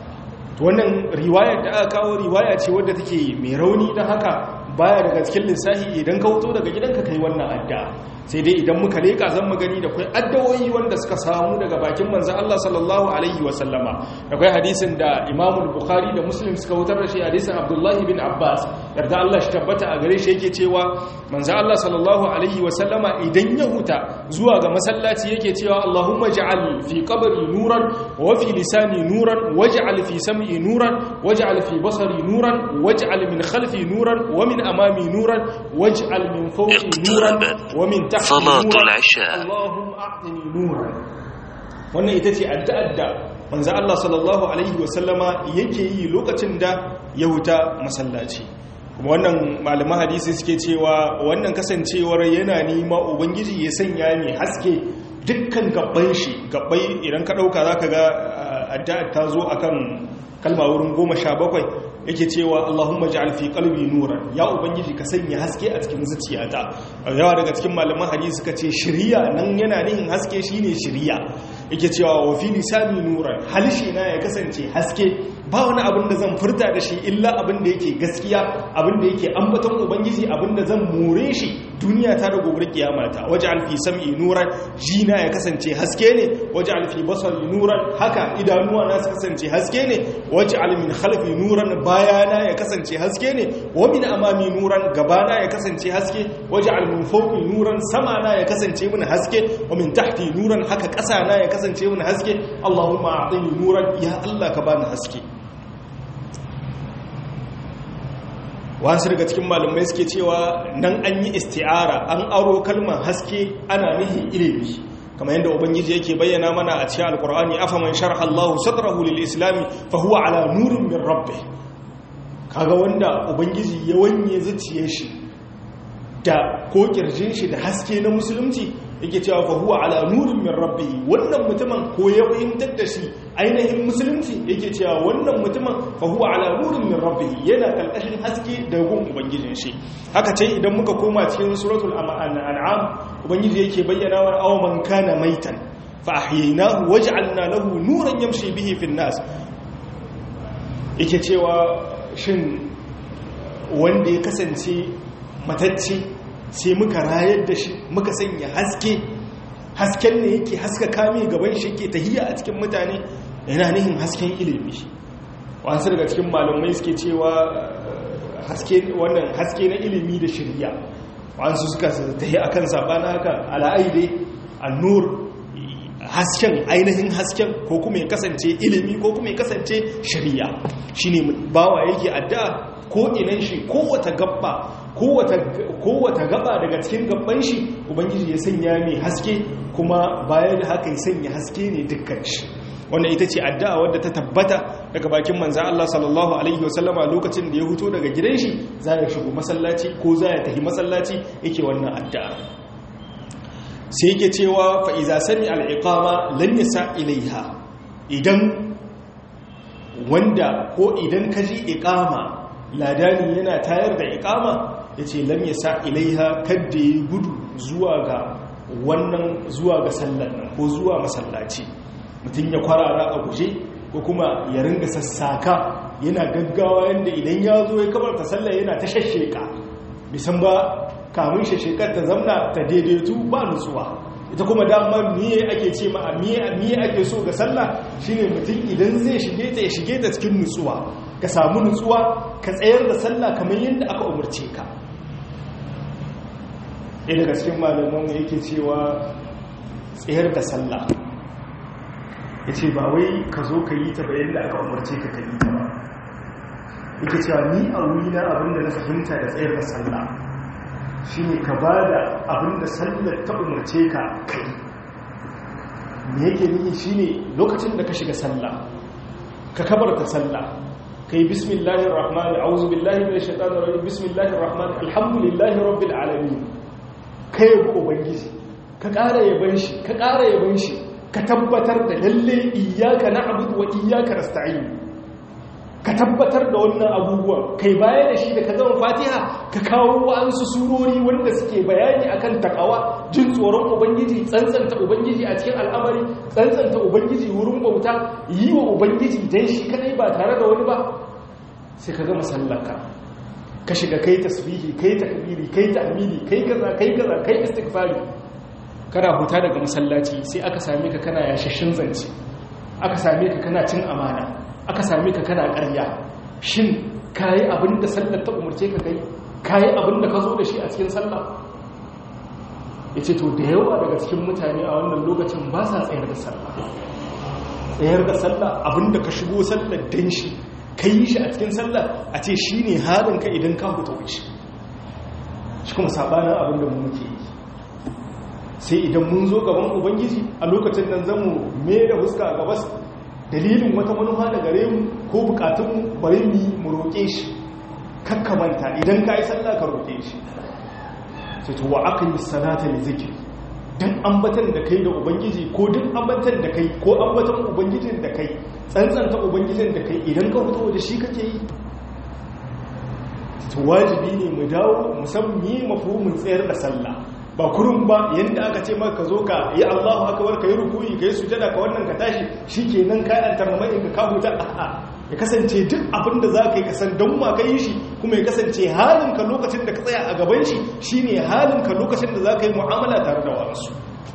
to wannan riwayar da aka kawo riwaya ce wadda take mai rauni don haka baya daga cikin lissafi idan ka wuto daga gidanka kai wannan adda sai dai idan muka leka zan mu gani da kai addawoyi wanda suka samu daga bakin manzo Allah sallallahu alaihi wa sallama da kai hadisin da Imam Bukhari da Muslim suka wutar da shi hadisin Abdullah bin Abbas yarda Allah shi tabbata a gare shi yake cewa manzo Allah sallallahu alaihi wa sallama idan ya huta zuwa ga masallaci yake cewa Allahumma ja'al fi qabri nuran wa fi lisani nuran waj'al fi sam'i nuran waj'al fi basari nuran waj'al min khalfi nuran wa min amami nuran waj'al min fawqi nuran wa min صلاة العشاء اللهم أعطني نورا wannan ita ce addu'ar manzo Allah sallallahu alaihi wasallama yake yi lokacin da ya huta masallaci kuma wannan malaman hadisi suke cewa wannan kasancewar yana nima ubangiji ya sanya ne haske dukkan gabban shi gabbai idan ka dauka zaka ga addu'ar ta zo akan kalma wurin goma sha bakwai yake cewa Allahumma ja'al fi qalbi nuran ya ubangiji ka sanya haske a cikin zuciyata yawa daga cikin malaman hadisi suka ce shiriya nan yana nihin haske shine shiriya yake cewa wa fi lisani nuran halishi na ya kasance haske ba wani abin da zan furta da shi illa abin da yake gaskiya abin da yake ambaton ubangiji abin da zan more shi duniya ta da gobe kiyama ta waj'al fi sam'i nuran jina ya kasance haske ne waj'al fi basari nuran haka idanuwa na su kasance haske ne waj'al min khalfi nuran bayana ya kasance haske ne wa min amami nuran gabana ya kasance haske waj'al min fawqi nuran sama na ya kasance min haske wa min tahti nuran haka ƙasa na ya kasance min haske Allahumma a'tini nuran ya Allah ka bani haske wasu daga cikin malamai suke cewa nan an yi isti'ara an aro kalmar haske ana nihin ilimi kamar yadda ubangiji yake bayyana mana a cikin alkur'ani afaman sharha Allahu sadrahu lil islami fa huwa ala nurin min rabbih kaga wanda ubangiji ya wanye zuciyar shi da ko kirjin shi da haske na musulunci yake cewa fa huwa ala nurin min rabbih wannan mutumin ko ya fahimtar da shi ainihin musulunci yake cewa wannan mutumin fa huwa ala nurin min rabbih yana kalkashin haske da gun ubangijin shi haka ce idan muka koma cikin suratul an'am ubangiji yake bayyana wa aw man kana maitan fa ahyaynahu waj'alna lahu nuran yamshi bihi fin nas yake cewa shin wanda ya kasance matacce sai muka rayar da shi muka sanya haske hasken ne yake haska kame gaban shi yake tahiya a cikin mutane yana nihin hasken ilimi wasu daga cikin malamai suke cewa haske wannan haske na ilimi da shirya wasu suka tahi akan sabana haka al'aide annur hasken ainihin hasken ko kuma ya kasance ilimi ko kuma ya kasance shirya shine bawa yake addu'a ko inan shi kowata gabba kowata gaba daga cikin gabban shi ubangiji ya sanya mai haske kuma bayan da haka ya sanya haske ne dukkan shi wannan ita ce addu'a wadda ta tabbata daga bakin manza Allah sallallahu alaihi wasallama lokacin da ya huto daga gidan shi za ya shigo masallaci ko za ya tafi masallaci yake wannan addu'a sai yake cewa fa'iza sami al'iƙama lan yasa ilaiha idan wanda ko idan ka ji iƙama ladani yana tayar da iƙama ya ce lam yasa ilaiha kadda ya gudu zuwa ga wannan zuwa ga sallar nan ko zuwa masallaci mutum ya kwarara a guje ko kuma ya ringa sassaka yana gaggawa yadda idan ya zo ya kabarta sallar yana ta shasheka bisan ba kamun shashekar ta zamna ta daidaitu ba nutsuwa ita kuma dama miye ake ce ma miye ake so ga sallah shine mutum idan zai shige ta ya shige ta cikin nutsuwa ka samu nutsuwa ka tsayar da sallah kamar yadda aka umarce ka ɗaya daga cikin malaman yake cewa tsayar da sallah yace ba wai ka zo ka yi ta bayan da aka umarce ka ka yi ta ba yake cewa ni a wurina abinda na fahimta da tsayar da sallah shine ka bada abinda sallar ta umarce ka kai me yake nufi shine lokacin da ka shiga sallah ka kabarta sallah kai bismillahir rahmanir a'udhu billahi minash shaitanir rajim bismillahir rahmanir alhamdulillahi rabbil alamin kai yabi ubangiji ka ƙara yaban shi ka ƙara yaban shi ka tabbatar da lalle iyyaka na'budu wa iyyaka nasta'in ka tabbatar da wannan abubuwan kai baya da shi da ka zama fatiha ka kawo wa'ansu surori wanda suke bayani akan takawa jin tsoron ubangiji tsantsanta ubangiji a cikin al'amari tsantsanta ubangiji wurin bauta yi wa ubangiji dan shi kadai ba tare da wani ba sai ka gama sallaka ka shiga kai tasbihi kai takbiri kai tahmidi kai kaza kai kaza kai istighfari kana huta daga masallaci sai aka same ka kana yashashin zance aka same ka kana cin amana aka same ka kana ƙarya shin kayi abin da sallar ta umarce ka kai kayi abin da ka zo da shi a cikin sallah ya ce to da yawa daga cikin mutane a wannan lokacin ba sa tsayar da sallah tsayar da sallah abin da ka shigo sallar dan shi ka yi shi a cikin sallah a ce shi ne halinka idan ka huta wuce shi kuma saɓanin abin da mu muke yi sai idan mun zo gaban ubangiji a lokacin nan zamu mai da huska a gabas dalilin wata manufa da gare mu ko bukatunmu bari mu mu roƙe shi kakkamanta idan ka yi sallah ka roƙe shi sai to wa aka yi salata da zikiri don ambatan da kai da ubangiji ko duk ambatan da kai ko ambatan ubangijin da kai tsantsanta ubangijin da kai idan ka fito da shi kake yi to wajibi ne mu dawo musamman yi mafhumin tsayar da sallah ba kurun ba yadda aka ce maka zo ka yi Allahu akbar ka yi rukuyi ka yi sujada ka wannan ka tashi shikenan ka yan tarmai ka ka huta a'a ya kasance duk abin da zaka yi ka san don ma ka yi shi kuma ya kasance halin ka lokacin da ka tsaya a gaban shi shine halin ka lokacin da zaka yi mu'amala tare da wasu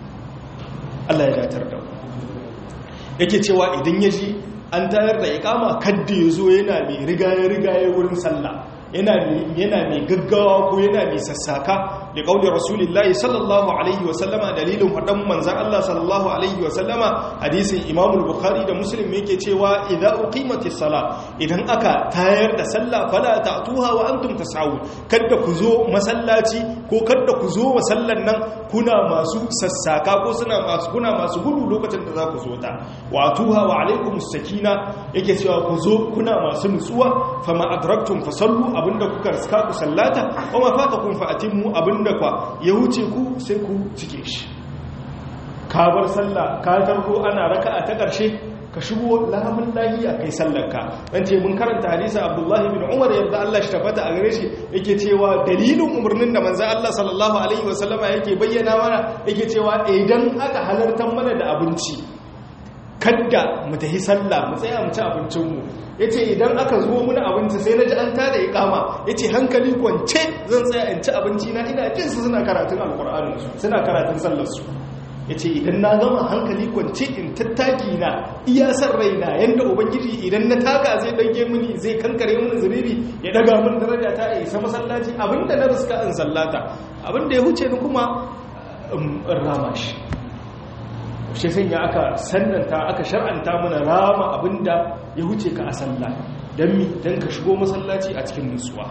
Allah ya datar da yake cewa idan ya ji an tayar da iqama kadda ya zo yana mai rigaye rigaye wurin sallah yana mai gaggawa ko yana mai sassaka da kauli rasulullahi sallallahu alaihi wasallama dalilin faɗan manzan Allah sallallahu alaihi wasallama hadisin imam bukhari da muslim yake cewa idza uqimatis sala idan aka tayar da sallah fala ta'tuha wa antum tas'un kada ku zo masallaci ko kada ku zo masallan nan kuna masu sassaka ko suna masu kuna masu gudu lokacin da za ku zo ta wa atuha wa alaikumus sakina yake cewa ku zo kuna masu nutsuwa fama adraktum fasallu abinda kuka riska ku sallata wa ma fatakum fa atimmu abinda kwa ya wuce ku sai ku cike shi ka bar sallah ka tarko ana raka'a ta karshe ka shigo lamun lahiya kai sallarka dan ce mun karanta hadisi Abdullahi bin Umar yadda Allah shi tabbata a gare shi yake cewa dalilin umarnin da manzo Allah sallallahu alaihi wasallama yake bayyana mana yake cewa idan aka halartar mana da abinci kadda mu tafi sallah mu tsaya mu ci abincinmu ya ce idan aka zo muna abinci sai na ji an tada ikama ya ce hankali kwance zan tsaya in ci abinci na ina jin su suna karatun alkur'aninsu suna karatun sallarsu ya ce idan na gama hankali kwance in tattaki na iya san raina yadda ubangiji idan na taka zai ɗauke mini zai kankare mini zunubi ya daga min daraja ta isa masallaci abinda na riska in sallata abinda ya huce ni kuma in rama shi shi sun ya aka sannanta aka shar'anta mana rama abinda ya huce ka a sallah don mi don ka shigo masallaci a cikin nutsuwa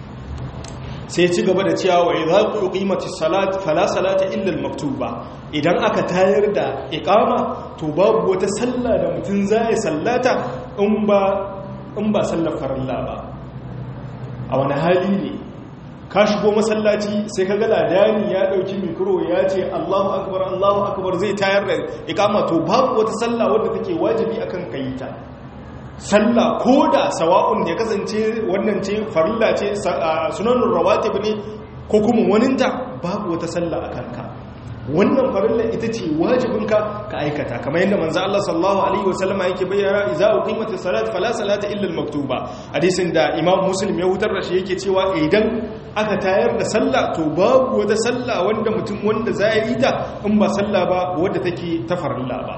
sai ci gaba da cewa wa idza qimatis salat fala salata illa al-maktuba idan aka tayar da iqama to babu wata sallah da mutun zai sallata in ba in ba sallar farilla ba a wani hali ne ka shigo masallaci sai ka ga ladani ya dauki mikro ya ce Allahu akbar Allahu akbar zai tayar da iqama to babu wata sallah wadda take wajibi akan kayita sallah koda sawa'un ya kasance wannan ce farilla ce sunanur rawatib ne ko kuma waninta babu wata sallah akan ka wannan farilla ita ce wajibinka ka aikata kamar yadda manzo Allah sallallahu alaihi wasallama yake bayyana idza uqimatis salat fala salata illa al-maktuba hadisin da Imam Muslim ya hutar da shi yake cewa idan aka tayar da sallah to babu wata sallah wanda mutum wanda za yi ta in ba sallah ba wadda take ta farilla ba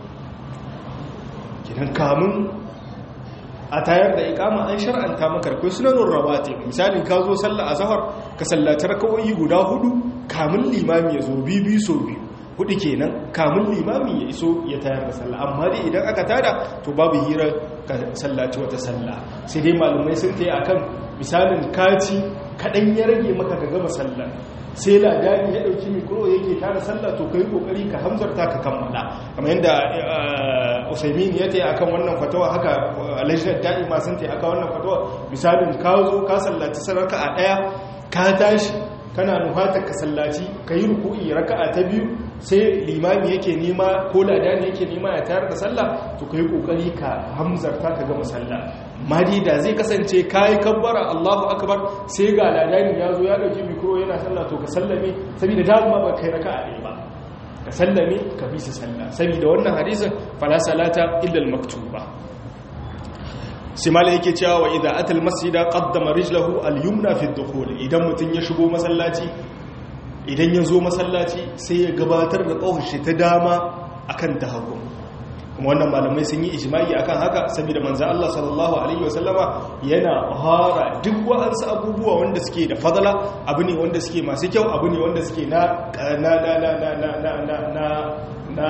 kidan kamun a tayar da ikama an shar'anta maka akwai sunanun rawatib misalin ka zo sallah azhar ka sallaci rakawoyi guda hudu kamun limami ya zo biyu biyu so biyu hudu kenan kamun limami ya iso ya tayar da sallah amma dai idan aka tada to babu hira ka sallaci wata sallah sai dai malumai sun tayi akan misalin kaci kadan ya rage maka ka gama sallah sai ladani ya dauki mikro yake tada sallah to kai kokari ka hamzarta ka kammala kamar yadda Usaimin ya tayi akan wannan fatawa haka Alhaji Da'ima sun tayi akan wannan fatawa misalin ka zo ka sallaci saraka a daya ka tashi kana nufatar ka sallaci ka yi ruku'i raka'a ta biyu sai limami yake nema ko ladani yake nema ya tayar da sallah to ka yi kokari ka hamzarta ka gama sallah madi da zai kasance ka yi kabbara allahu akbar sai ga ladani ya zo ya ɗauki mikro yana sallah to ka sallame saboda dama ba kai raka'a ɗaya ba ka sallame ka bi su sallah saboda wannan hadisin fala salata illa al-maktuba sai mala yake cewa wa idan atal masjida qaddama rijlahu al-yumna fi ad-dukhul idan mutun ya shigo masallaci idan ya zo masallaci sai ya gabatar da shi ta dama akan ta hagu kuma wannan malamai sun yi ijma'i akan haka saboda manzo Allah sallallahu alaihi wasallama yana fara duk wa'ansu abubuwa wanda suke da fadala abu ne wanda suke masu kyau abu ne wanda suke na na na na na na na na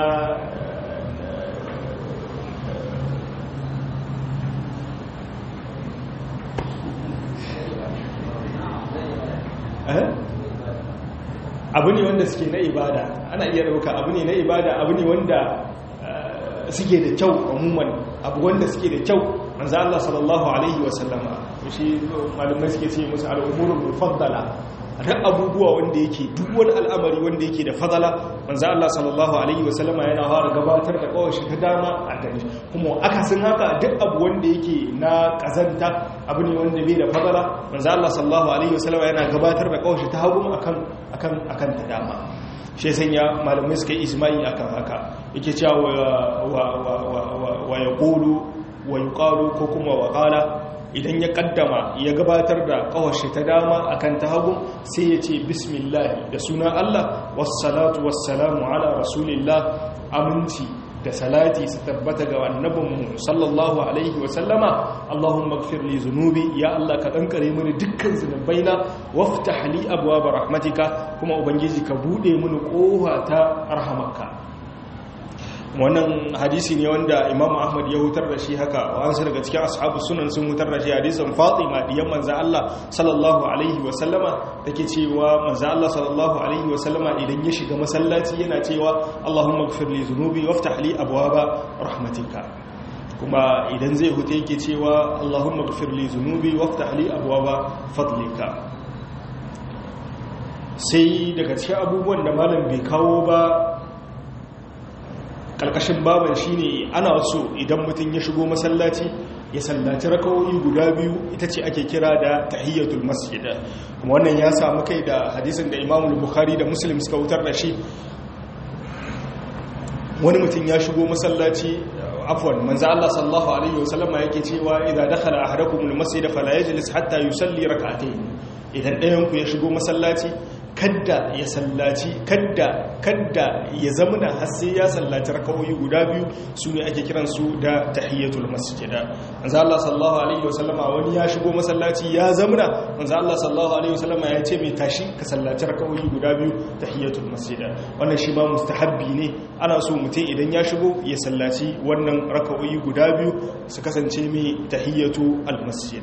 abu ne wanda suke na ibada ana iya dauka abu ne na ibada abu ne wanda suke da kyau umuman abu wanda suke da kyau manzo Allah sallallahu alaihi wasallama shi malumai suke ce musu al'umurul mufaddala duk abubuwa wanda yake duk wani al'amari wanda yake da fadala manzo Allah sallallahu alaihi wasallama yana fara gabatar da kawashi ta dama a gari kuma akasin haka duk abu wanda yake na kazanta abu ne wanda bai da fadala manzo Allah sallallahu alaihi wasallama yana gabatar da kawashi ta hagu akan akan akan ta dama shi sanya malamai suka yi ijma'i akan haka yake cewa wa wa wa wa yaqulu wa yuqalu ko kuma wa qala idan ya kaddama ya gabatar da kawashi ta dama akan ta hagu sai ya ce bismillah da suna Allah wassalatu wassalamu ala rasulillah aminci da salati su tabbata ga annabinmu sallallahu alaihi wa sallama Allahumma ighfir li zunubi ya Allah ka kankare mini dukkan zunubaina waftah li abwaab rahmatika kuma ubangiji ka bude mini kofa ta rahamarka wannan hadisi ne wanda imam ahmad ya hutar da shi haka wasu daga cikin ashabu sunan sun hutar da shi hadisin fatima diyan manzo Allah sallallahu alaihi wa sallama take cewa manzo Allah sallallahu alaihi wa sallama idan ya shiga masallaci yana cewa Allahumma ighfir li dhunubi waftah li abwaba rahmatika kuma idan zai huta yake cewa Allahumma ighfir li dhunubi waftah li abwaba fadlika sai daga cikin abubuwan da malam bai kawo ba karkashin baban shine ana so idan mutum ya shigo masallaci ya sallaci rakawoyi guda biyu ita ce ake kira da tahiyyatul masjid kuma wannan ya samu kai da hadisin da Imam Bukhari da Muslim suka wutar da shi wani mutum ya shigo masallaci afwan manzo Allah sallallahu alaihi wasallama yake cewa idza dakhala ahadukum al-masjid fala yajlis hatta yusalli rak'atayn idan ɗayan ku ya shigo masallaci kadda ya sallaci kadda kadda ya zamana har sai ya sallaci rakawoyi guda biyu su ne ake kiran su da tahiyyatul masjid manzo Allah sallallahu alaihi wasallama wani ya shigo masallaci ya zamana manzo Allah sallallahu alaihi wasallama ya ce mai tashi ka sallaci rakawoyi guda biyu tahiyyatul masjid wannan shi ba mustahabbi ne ana so mutum idan ya shigo ya sallaci wannan rakawoyi guda biyu su kasance mai tahiyyatu al masjid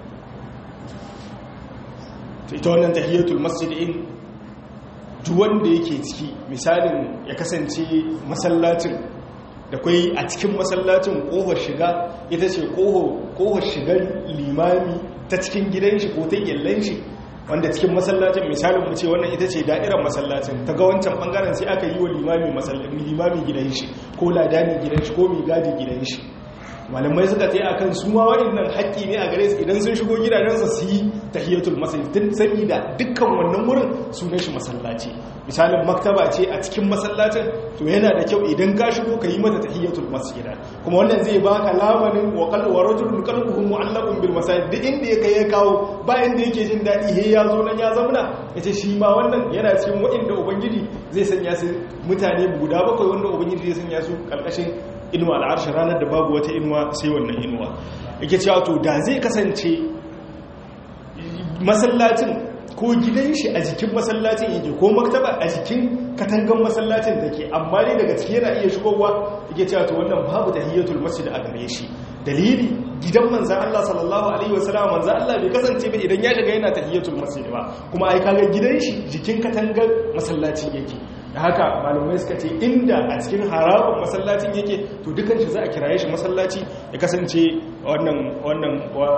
ita wannan tahiyatul masjidin duk wanda yake ciki misalin ya kasance masallacin da kwai a cikin masallacin kohar shiga ita ce kohar shigar limami ta cikin gidan shi ko ta yallan shi wanda cikin masallacin misalin mu ce wannan ita ce da'irar masallacin ta ga wancan bangaren sai aka yi wa limami gidan shi ko ladani gidan shi ko mai gadi gidan shi malamai suka tsaye akan su ma waɗannan haƙƙi ne a gare su idan sun shigo gidajensa su yi tahiyatul masjid tun saboda dukkan wannan wurin sunan shi masallaci misalin maktaba ce a cikin masallacin to yana da kyau idan ka shigo ka yi mata tahiyatul masjid kuma wannan zai baka lamarin wa qalbu wa rajulun qalbuhu mu'allaqun bil masajid duk inda ya kai ya kawo ba inda yake jin dadi he ya zo nan ya zamna yace shi ma wannan yana cikin waɗanda ubangiji zai sanya su mutane guda bakwai wanda ubangiji zai sanya su karkashin inuwa al'arshi ranar da babu wata inuwa sai wannan inuwa yake cewa to da zai kasance masallacin ko gidan shi a jikin masallacin yake ko maktaba a jikin katangan masallacin da ke amma ne daga ciki yana iya shigowa yake cewa to wannan babu tahiyatul masjid a gare shi dalili gidan manzan Allah sallallahu alaihi wasallam manzan Allah bai kasance ba idan ya shiga yana tahiyatul masjid ba kuma ai kaga gidan shi jikin katangar masallacin yake da haka malumai suka ce inda a cikin harabin masallacin yake to dukan shi za a kiraye shi masallaci ya kasance wannan wannan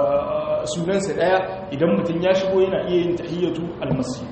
sunansa daya idan mutum ya shigo yana iya yin tahiyatu almasjid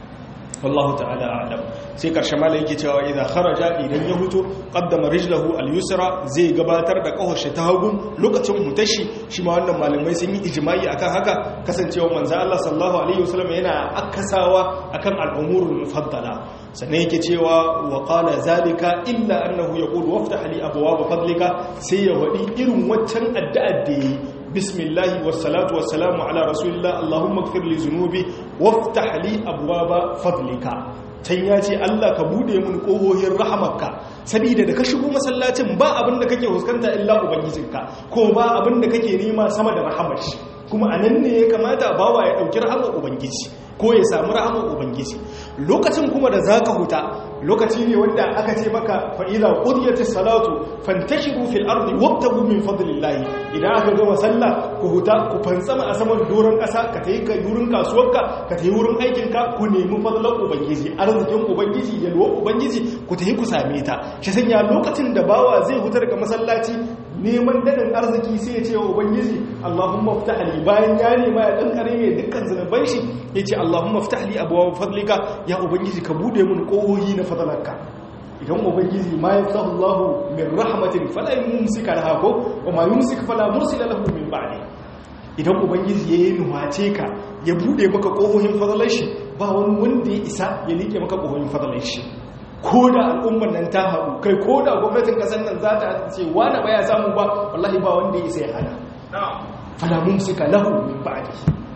wallahu ta'ala a'lam sai karshe malai yake cewa idan kharaja idan ya huto qaddama rijlahu al-yusra zai gabatar da kawashi ta hagu lokacin hutashi shi ma wannan malamai sun yi ijma'i akan haka kasancewa manzo Allah sallallahu alaihi wasallam yana akasawa akan al-umurul mufaddala sannan yake cewa wa qala zalika illa annahu yaqulu waftah li abwaab fadlika sai ya wadi irin waccan addu'ar da yi bismillahi wassalatu wassalamu ala rasulillah allahumma ighfir li zunubi waftah li abwaaba fadlika can ya ce Allah ka bude mun kohohin rahamarka saboda da ka shigo masallacin ba abin da kake huskanta illa ubangijinka ko ba abin da kake nema sama da rahamar shi kuma anan ne ya kamata bawa ya dauki rahamar ubangiji ko ya samu rahamar ubangiji lokacin kuma da zaka huta lokaci ne wanda aka ce maka fa idza qudiyatis salatu fantashiru fil ardi wabtagu min fadlillahi idan aka gama sallah ku huta ku fantsama a saman doron kasa ka tayi ka yurin kasuwarka ka tayi wurin aikin ka ku nemi fadlan ubangiji arzikin ubangiji yalwa ubangiji ku tayi ku same ta shi sanya lokacin da bawa zai huta daga masallaci neman dadin arziki sai ya ce wa ubangiji Allahumma ftah li bayan ya nema ya dan kare mai dukkan zanuban shi yace Allahumma ftah li abwaab fadlika ya ubangiji ka bude mun kohohi na fadlanka idan ubangiji ma yaftahu Allahu min rahmatin fala yumsika laha ko wa ma yumsik fala mursila lahu min ba'di idan ubangiji yayi nuwace ka ya bude maka kohohin fadlan shi ba wani wanda ya isa ya like maka kohohin fadlan shi ko da al'ummar nan ta haɗu kai ko da gwamnatin ƙasar nan za ta ce wani ba ya samu ba wallahi ba wanda ya isa ya hana falamun suka lahu min ba'di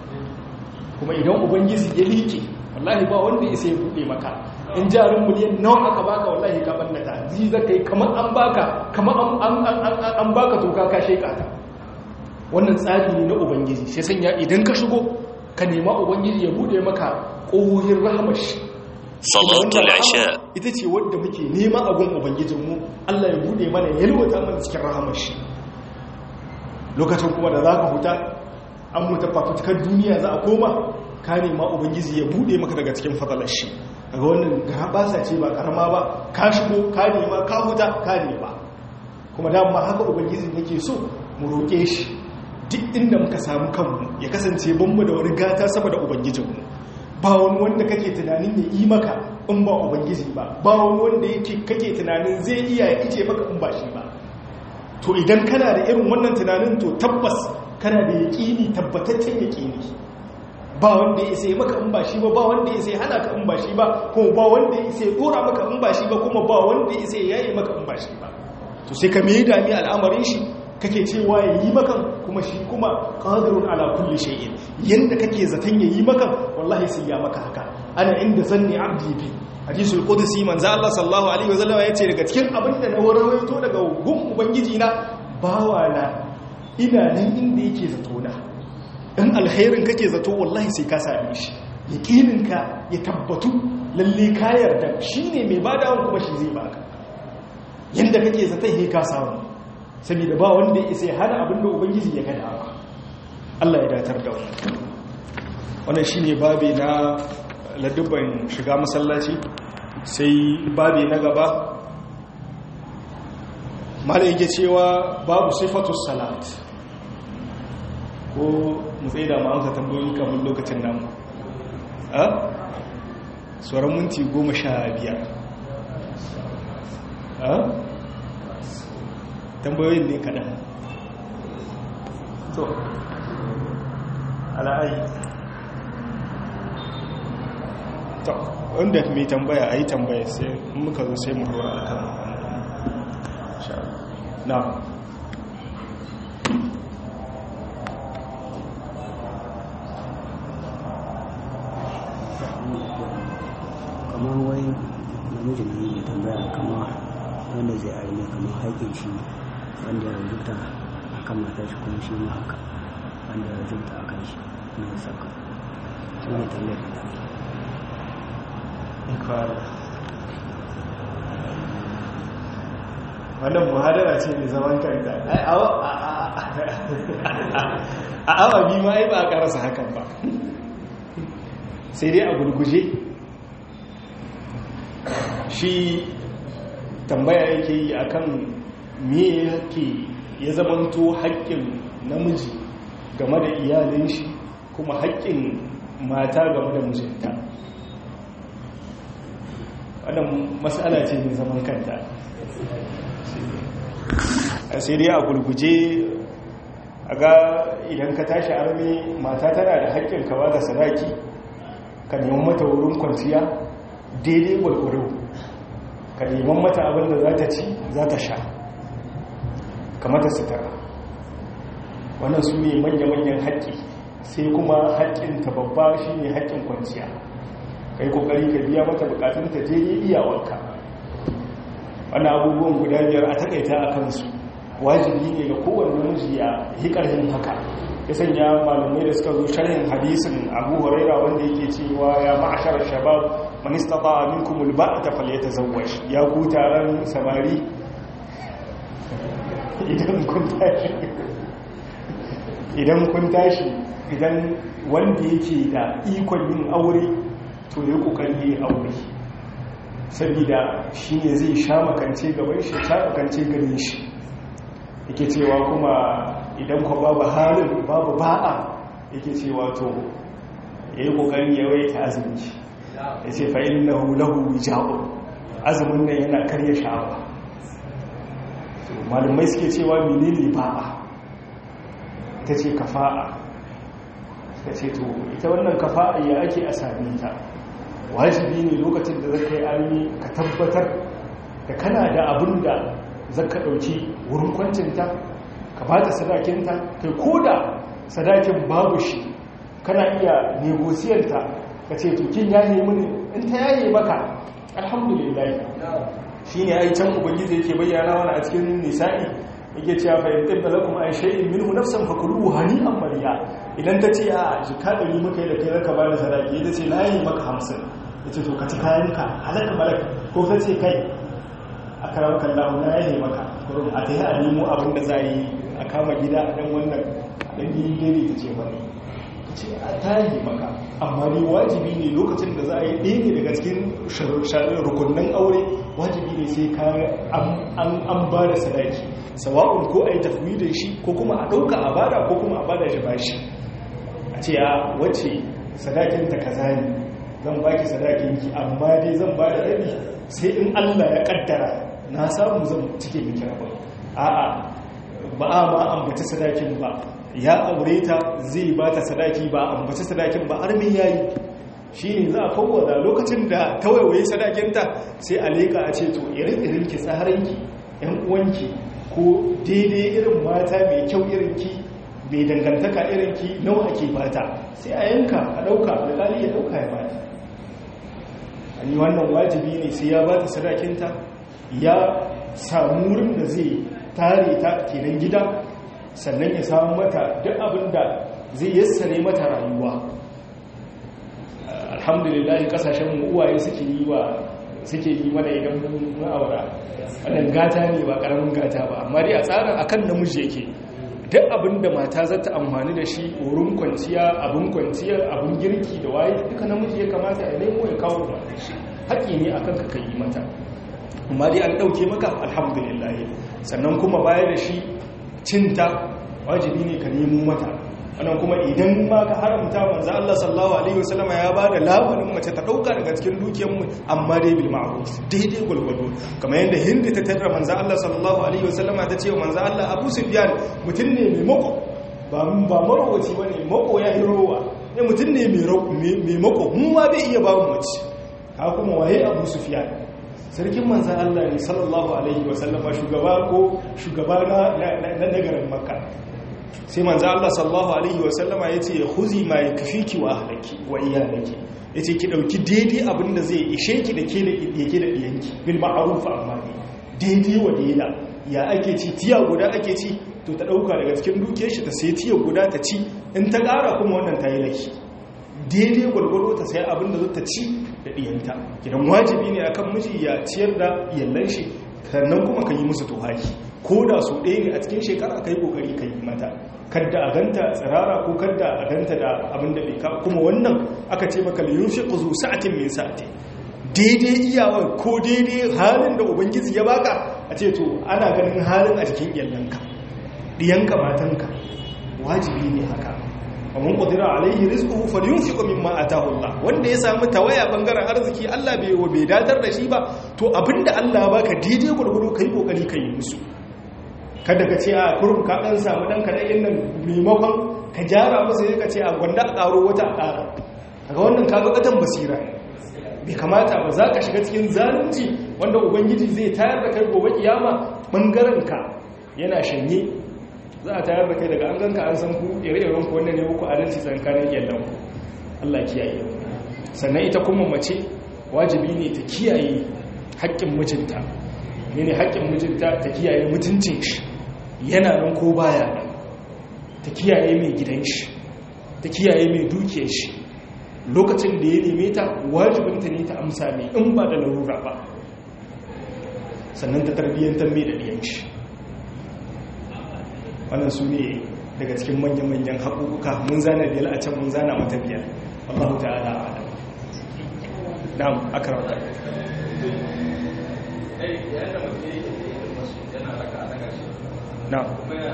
kuma idan ubangiji ya liƙe wallahi ba wanda ya isa ya buɗe maka in jarin miliyan nawa aka baka wallahi ka bannata ji za ka yi kamar an baka kamar an baka toka ka sheka ta wannan tsari ne na ubangiji sai sanya idan ka shigo ka nema ubangiji ya buɗe maka ƙohohin rahamar shi salatul isha ita ce wadda muke nema a gun ubangijinmu Allah ya bude mana ya yalwata mana cikin rahamar shi lokacin kuma da za ka huta an mutu fafutukar duniya za a koma ka nema ubangiji ya bude maka daga cikin fadalar shi daga wannan gabasa ce ba karama ba ka shigo ka nema ka huta ka nema kuma dama haka ubangiji yake so mu roƙe shi duk inda muka samu kanmu ya kasance banmu da wani gata sama da ubangijinmu ba wani wanda kake tunanin ya yi maka in ba ubangiji ba ba wani wanda yake kake tunanin zai iya ya ice maka in ba shi ba to idan kana da irin wannan tunanin to tabbas kana da yaƙini tabbataccen yaƙini ba wanda ya sai maka in ba shi ba ba wanda ya sai hana ka in ba shi ba kuma ba wanda ya sai dora maka in ba shi ba kuma ba wanda ya sai yayi maka in ba shi ba to sai ka mai dami al'amarin shi kake cewa ya yi makan kuma shi kuma qadirun ala kulli shay'in yanda kake zaton ya yi makan wallahi sai ya maka haka ana inda zanni abdi bi hadisul qudsi manzo Allah sallallahu alaihi wasallam yace daga cikin abin da na warawaito daga gun ubangiji na bawa na ina nan inda yake zato na in alkhairin kake zato wallahi sai ka same shi yaqinin ka ya tabbatu lalle ka yarda shine mai badawan kuma shi zai baka yanda kake zata he ka samu saboda ba wanda ya isa ya hana abinda ubangiji ya gada ba Allah ya datar da wannan wannan shine babi na ladubban shiga masallaci sai babi na gaba mala yake cewa babu sifatus salat ko mu tsaye da ma'amsa tambayoyi kamar lokacin namu a tsoron minti goma sha biyar a tambayoyin ne kaɗan to ala'ayi to wanda mai tambaya a yi tambaya sai muka zo sai mu dora a kan na kamar wai namijin ne mai tambaya kamar wanda zai arme kamar haƙin shi wanda ya rubuta a kan matar shi kuma shi ma haka wanda ya rubuta a kan shi na saka shi ne tambayar da wannan muhadara ce mai zaman kanta a awa biyu ma ai ba a karasa hakan ba sai dai a gurguje shi tambaya yake yi akan me yake ya zamanto haƙƙin namiji game da iyalin shi kuma haƙƙin mata game da mijinta wannan matsala ce mai zaman kanta a sai dai a gurguje a ga idan ka tashi armi mata tana da haƙƙin ka ba da sadaki ka neman mata wurin kwanciya daidai gwargwaro ka neman mata abin da za ta ci za ta sha ka mata sutura wannan su ne manya-manyan haƙƙi sai kuma haƙƙinta babba shi ne haƙƙin kwanciya kai kokari ka biya mata bukatun ta je iyawarka wannan abubuwan guda biyar a takaita a kansu wajibi ne ga kowane namiji ya yi ƙarfin haka ya sanya malamai da suka zo sharhin hadisin abu huraira wanda yake cewa ya ma'ashar shabab man istata minkum alba'ata falyatazawwaj ya ku taron samari idan kun tashi idan kun tashi idan wanda yake da ikon yin aure to ya kokari ya aure saboda shi ne zai sha makance gaban shi sha makance ganin shi yake cewa kuma idan kwa babu halin babu ba'a yake cewa to ya yi kokari ya waita azumi ya ce fa'in na hulahu ja'un azumin nan yana karya sha'awa malumai suke cewa menene ba'a ta ce kafa'a ta ce to ita wannan kafa'a ya ake a sami ta wajibi ne lokacin da zaka yi armi ka tabbatar da kana da abin da zaka ɗauki wurin kwancinta ka ba ta sadakinta kai ko da sadakin babu shi kana iya negosiyanta ka ce tukin yaye mini in ta yaye maka alhamdulillah shi ne ai can ubangiji yake bayyana wani a cikin nisa'i yake cewa fa in tibba lakum ay shay'in minhu nafsan fakuluhu hani'an mariya idan ta ce a jika ɗari maka yi da kai zaka ba da sadaki ita ce layi maka hamsin ya ce to ka ci kayanka halaka malaka ko ta ce kai a karar kallahu na yaye maka kurum a ta yi a nemo abin da za a yi a kama gida a ɗan wannan ɗan gini daidai ta ce wani ta ce a ta yi maka amma ne wajibi ne lokacin da za a yi ɗaya ne daga cikin rukunin aure wajibi ne sai ka an ba da sadaki sawa'un ko a yi tafiye da shi ko kuma a ɗauka a bada ko kuma a bada shi bashi a ce ya wacce sadakinta kaza ne zan baki sadakinki amma dai zan ba da rabi sai in Allah ya kaddara na samu zan cike miki rabon a'a ba a ma ambaci sadakin ba ya aure ta zai ba ta sadaki ba ambaci sadakin ba har me yayi shine za a fawwada lokacin da tawaye sadakinta sai a leka a ce to irin irin ki tsaranki yan uwanki ko daidai irin mata mai kyau irin ki mai dangantaka irin ki nawa ake bata sai a yanka a dauka alƙali ya dauka ya bata ani wannan wajibi ne sai ya bata sadakinta ya samu wurin da zai tare ta kenan gida sannan ya samu mata duk abin da zai yassare mata rayuwa alhamdulillah kasashen mu uwaye suke yi wa suke yi mana idan mun aura wannan gata ne ba karamin gata ba amma dai a tsarin akan namiji yake duk abin da mata za ta amfani da shi wurin kwanciya abin kwanciya abin girki da waye duka namiji ya kamata ya nemo ya kawo mata shi haƙi ne akan ka kai mata amma dai an ɗauke maka alhamdulillah sannan kuma baya da shi cinta wajibi ne ka nemo mata wannan kuma idan ma ka haramta manzo Allah sallallahu alaihi wasallam ya bada labarin mace ta dauka daga cikin dukiyar mu amma dai bil ma'ruf daidai gulgudu kamar yadda hindi ta tarra manzo Allah sallallahu alaihi wasallam ta ce manzo Allah Abu Sufyan mutun ne mai mako ba ba marwaci bane mako ya hirowa ne mutun ne mai mai mako mu ma bai iya ba mu mace ka kuma waye Abu Sufyan sarkin manzan Allah ne sallallahu alaihi wasallama shugaba ko shugaba na nagarin makka sai manzan Allah sallallahu alaihi wasallama ya ce ya huzi ma ya kafi ki wa ahlaki wa iyalaki ya ce ki ɗauki daidai abin da zai ishe ki da ke da yake da ɗiyanki bil ma'arufa amma ne daidai wa daida ya ake ci tiya guda ake ci to ta ɗauka daga cikin dukiyar shi ta sai tiya guda ta ci in ta ƙara kuma wannan ta yi laki daidai gwargwaro ta sai abin da zata ci da ɗiyanta idan wajibi ne akan miji ya ciyar da iyallan shi sannan kuma ka yi musu tuhaki ko da su ɗaya ne a cikin shekara ka yi ƙoƙari ka yi mata kadda a ganta tsirara ko kadda a ganta da abin da bai ka kuma wannan aka ce maka liyun fi ƙuzu sa'atin min sa'ati daidai iyawa ko daidai halin da ubangiji ya baka a ce to ana ganin halin a jikin iyallanka ɗiyanka matanka wajibi ne haka ومن قدر عليه رزقه فلينفق مما اتاه الله wanda ya samu tawaya bangaren arziki Allah bai wa bai datar da shi ba to abinda Allah baka daidai gurguru kai kokari kai musu kada ka ce a kurum ka dan samu dan kadan nan maimakon ka jara masa sai ka ce a gwanda a karo wata a kara kaga wannan kaga kadan basira bai kamata ba za ka shiga cikin zalunci wanda ubangiji zai tayar da kai gobe kiyama bangaren ka yana shanye za a tayar da kai daga an ganka an san ku ire-iren ku wannan ne muku adalci tsakanin yallan ku Allah kiyaye sannan ita kuma mace wajibi ne ta kiyaye haƙƙin mijinta ne haƙƙin mijinta ta kiyaye mutuncin shi yana nan ko baya nan ta kiyaye mai gidan shi ta kiyaye mai dukiyar shi lokacin da ya neme ta wajibinta ne ta amsa mai in ba da larura ba sannan ta tarbiyyantar mai da ɗiyan shi wannan su ne daga cikin manyan-manyan haƙuƙuka mun zana biyar a can mun zana mata biyar Allahu ta'ala a adam na'am akarauta na'am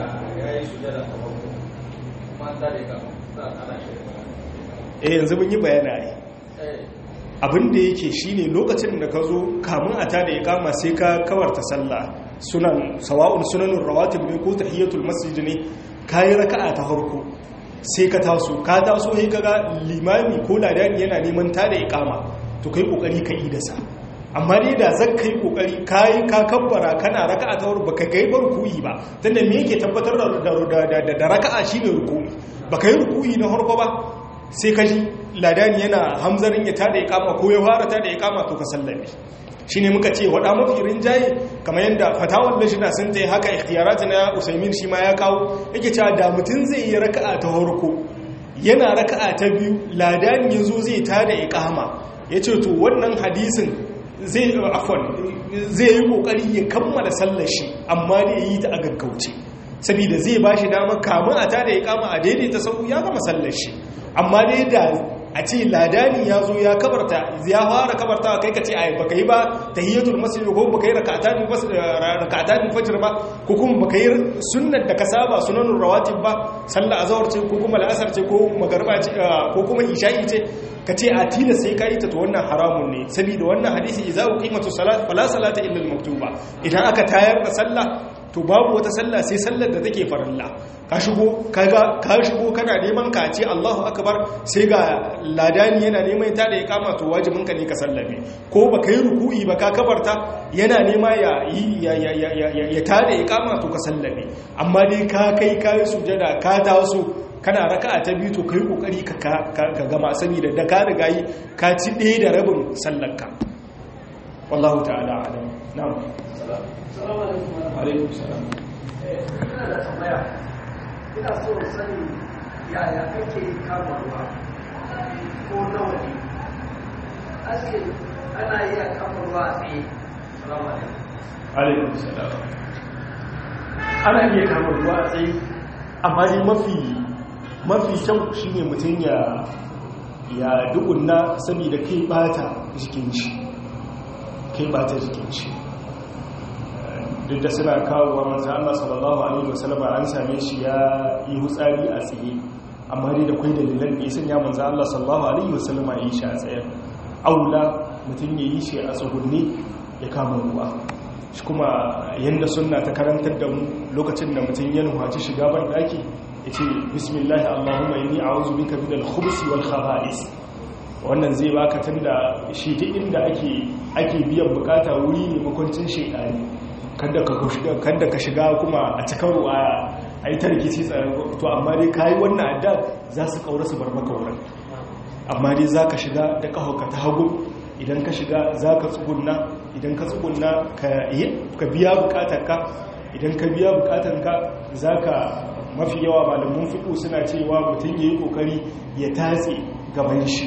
eh yanzu mun yi bayana ne abin da yake shine lokacin da ka zo kamun a tada ya kama sai ka kawarta sallah sunan sawa'un sunanun rawatib ne ko tahiyatul masjid ne kayi raka'a ta farko sai ka taso ka taso sai kaga limami ko ladani yana neman tada ya kama to kai kokari ka yi da sa amma dai da zan kai kokari kai ka kabbara kana raka'a ta farko baka kai bar ruku'i ba tunda me yake tabbatar da da raka'a shine ruku'i baka yi ruku'i na farko ba sai ka ji ladani yana hamzarin ya tada ikama ko ya fara tada ikama to ka sallame shi ne muka ce waɗa mafi rinjaye kamar yadda fatawar lashina sun ta yi haka ikhtiyarata na usaimin shi ma ya kawo yake cewa da mutum zai yi raka'a ta harko yana raka'a ta biyu ladani ya zo zai tada ikama ya ce to wannan hadisin zai afon zai yi kokari ya kammala sallar shi amma da ya yi ta a gaggauce saboda zai ba shi dama kamun a tada ikama a daidaita sau ya gama sallar shi amma dai da a ce ladani ya zo ya kabarta ya fara kabarta kai ka ce ai baka yi ba tahiyatul masjid ko baka yi rak'atan rak'atan fajr ba ko kuma baka yi sunnar da ka saba sunanul rawatib ba sallar azhar ce ko kuma al'asar ce ko magriba ce ko kuma isha'i ce ka ce a tila sai ka yi ta to wannan haramun ne saboda wannan hadisi idza uqimatu salat fala salata illa al-maktuba idan aka tayar da sallah to babu wata sallah sai sallar da take farilla ka shigo kaga ka shigo kana neman ka ce Allahu akbar sai ga ladani yana neman ta da ya kama to wajibin ka ne ka sallame ko baka yi ruku'i ba ka kabarta yana nema ya yi ya ya ya ya ya ta da ya kama to ka sallame amma dai ka kai kai sujada ka taso kana raka'a ta biyu to kai kokari ka ka gama saboda da ka riga yi ka ci ɗaya da rabin sallarka wallahu ta'ala alam na'am alaikum salam ina da tambaya ina so sani yaya kake kama ruwa ko nawa ne ake ana iya kama ruwa a tsaye salamu alaikum salam ana iya kama ruwa a tsaye amma dai mafi mafi kyau shine mutum ya ya dukunna saboda kai bata jikin shi kai bata jikin shi duk da suna kawo wa manzan Allah sallallahu Alaihi wasallama an same shi ya yi hutsari a tsaye amma dai da kwai dalilan da ya sanya manzan Allah sallallahu Alaihi wasallama ya yi shi a tsaye aula mutum ya yi shi a tsugunne ya kama ruwa shi kuma yadda suna ta karantar da mu lokacin da mutum ya nuhaci shiga ban daki ya ce bismillah allahumma inni a'udhu bika min al-khubuthi wal khaba'is wannan zai baka tunda shi duk inda ake ake biyan bukata wuri ne makwancin shaytani kada ka shiga kuma a cikin ruwa a yi ta rikici tsarin to amma dai ka yi wannan adda za su kaura su bar maka wurin amma dai za ka shiga da ƙahauka ta hagu idan ka shiga za ka tsugunna idan ka tsugunna ka biya bukatarka idan ka biya bukatarka za ka mafi yawa malamin fiƙo suna cewa mutum ya yi ƙoƙari ya tatse gaban shi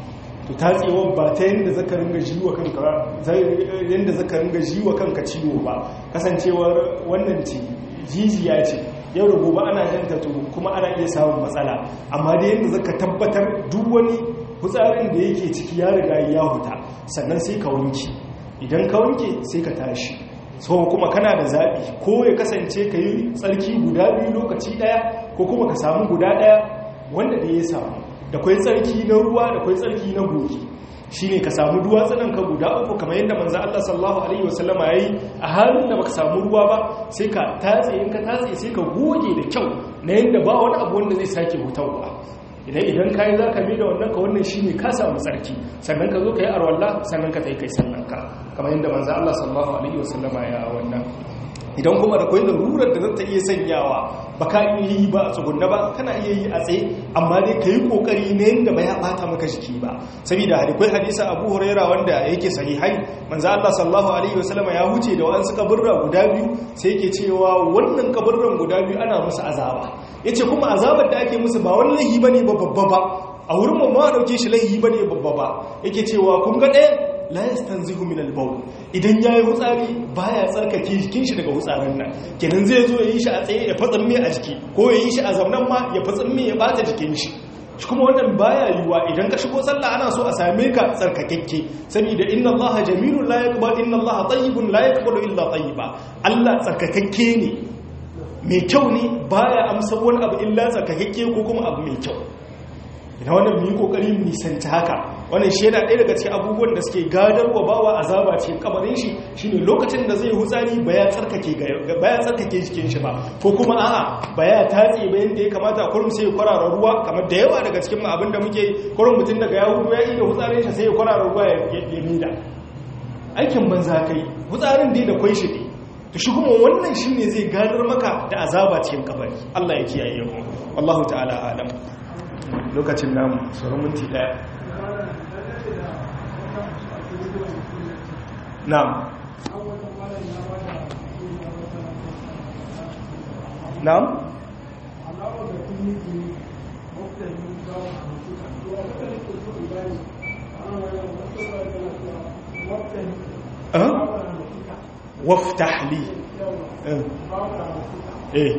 to tatsewar ba ta yadda zaka ringa jiwa kanka yadda zaka ringa jiwa kanka ciwo ba kasancewar wannan ce jijiya ce yau da gobe ana janta to kuma ana iya samun matsala amma da yadda zaka tabbatar duk wani hutsarin da yake ciki ya riga ya huta sannan sai ka wanke idan ka wanke sai ka tashi so kuma kana da zaɓi ko ya kasance ka yi tsarki guda biyu lokaci ɗaya ko kuma ka samu guda ɗaya wanda da ya samu da kwai tsarki na ruwa da kwai tsarki na goge shi ne ka samu duwatsunan ka guda uku kamar yadda manzan Allah sallallahu Alaihi wasallama ya yi a halin da baka samu ruwa ba sai ka tatse in ka tatse sai ka goge da kyau na yadda ba wani abu wanda zai sake hutarwa idan idan kayi za ka da wannan ka wannan shi ne ka samu tsarki sannan ka zo ka yi arwalla sannan ka ta yi kai sannan ka kamar yadda manzan Allah sallallahu Alaihi wasallama ya wannan idan kuma da kwai larurar da zata iya sanyawa ba ka iya yi ba a tsugunna ba kana iya yi a tsaye amma dai ka yi kokari na yadda ba ya bata maka jiki ba saboda hadikwai hadisa abu huraira wanda yake sahihai manzo Allah sallallahu alaihi wasallam ya huce da wa'ansu kaburra guda biyu sai yake cewa wannan kaburran guda biyu ana musu azaba yace kuma azabar da ake musu ba wani laihi bane ba babba ba a wurin mu ma dauke shi laihi bane babba ba yake cewa kun ga ɗaya la yastanzihu min al-bawl idan yayi hutsari baya tsarkake jikin shi daga hutsarin nan kenan zai zo yayi shi a tsaye ya fatsan me a jiki ko yayi shi a zaunan ma ya fatsan me ya bata jikin shi shi kuma wannan baya yiwa idan ka shigo sallah ana so a same ka tsarkakekke saboda inna allaha jamilun la yaqbalu inna allaha tayyibun la yaqbalu illa tayyiba Allah tsarkakekke ne mai kyau ne baya amsa wani abu illa tsarkakekke ko kuma abu mai kyau ina wannan mu yi kokari mu nisanci haka wannan shi yana ɗaya daga cikin abubuwan da suke gadarwa bawa azaba cikin kabarin shi shine lokacin da zai hutsari ba ya tsarkake ba ya tsarkake jikin shi ba ko kuma a'a ba ya tatse ba yanda ya kamata kurum sai ya kwarara ruwa kamar da yawa daga cikin abin da muke kurum mutum daga ya hudu ya iya hutsarin shi sai ya kwarara ruwa ya ya mida aikin banza kai hutsarin dai da kwai shi ne to shi kuma wannan shine zai gadar maka da azaba cikin kabari Allah ya kiyaye mu wallahu ta'ala alam lokacin namu sauran minti daya na'am na'am waftah li eh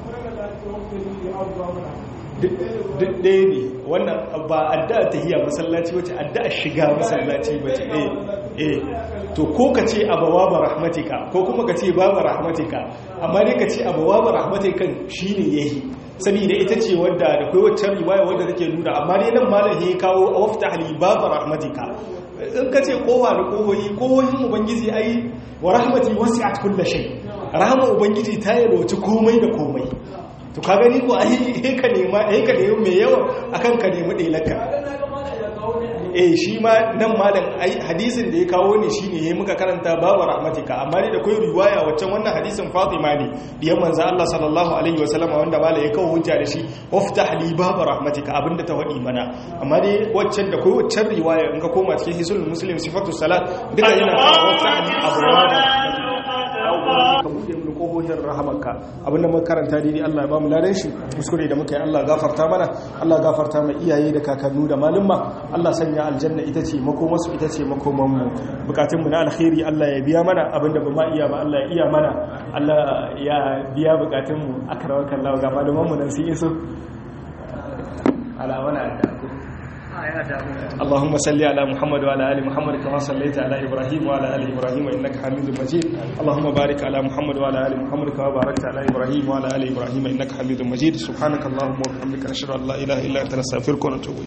duk ɗaya ne wannan ba addu'a tahiyya masallaci wace addu'a shiga masallaci wace eh eh to ko ka ce abawa ba rahmatika ko kuma ka ce baba rahmatika amma dai ka ce abawa ba rahmatikan shine yahi saboda ita ce wadda da kai wacce riwaya wadda take nuna amma dai nan malam ya kawo waftah li baba rahmatika in ka ce kowa da kohoyi kohoyin ubangiji ai wa rahmati wasi'at kulli shay rahama ubangiji ta yalwaci komai da komai to ka gani ko ai he ka nema he ka nemi mai yawa akan ka nemi dalaka eh shi ma nan malam ai hadisin da ya kawo ne shine yayi muka karanta babu rahmatika amma dai da kai riwaya waccan wannan hadisin Fatima ne diyan manzo Allah sallallahu alaihi wasallam wanda mala ya kawo hujja da shi waftah li babu rahmatika abinda ta wadi mana amma dai waccan da kai waccan riwaya in ka koma cikin hisul muslim sifatu salat duka yana kawo waftah li abwaba ka bude mu kohohin rahamarka abinda muka karanta dai Allah ya bamu ladan shi kuskure da muka yi Allah gafarta mana Allah gafarta mai iyaye da kakannu da malumma Allah sanya aljanna ita ce makomarsu ita ce makomanmu bukatunmu na alkhairi Allah ya biya mana abinda ba ma iya ba Allah ya iya mana Allah ya biya bukatunmu akramaka Allah ga malumanmu nan sun iso ala wana da اللهم صل على محمد وعلى ال محمد كما صليت على ابراهيم وعلى ال ابراهيم انك حميد مجيد اللهم بارك على محمد وعلى ال محمد كما باركت على ابراهيم وعلى ال ابراهيم انك حميد مجيد سبحانك اللهم وبحمدك نشهد ان لا اله الا انت نستغفرك ونتوب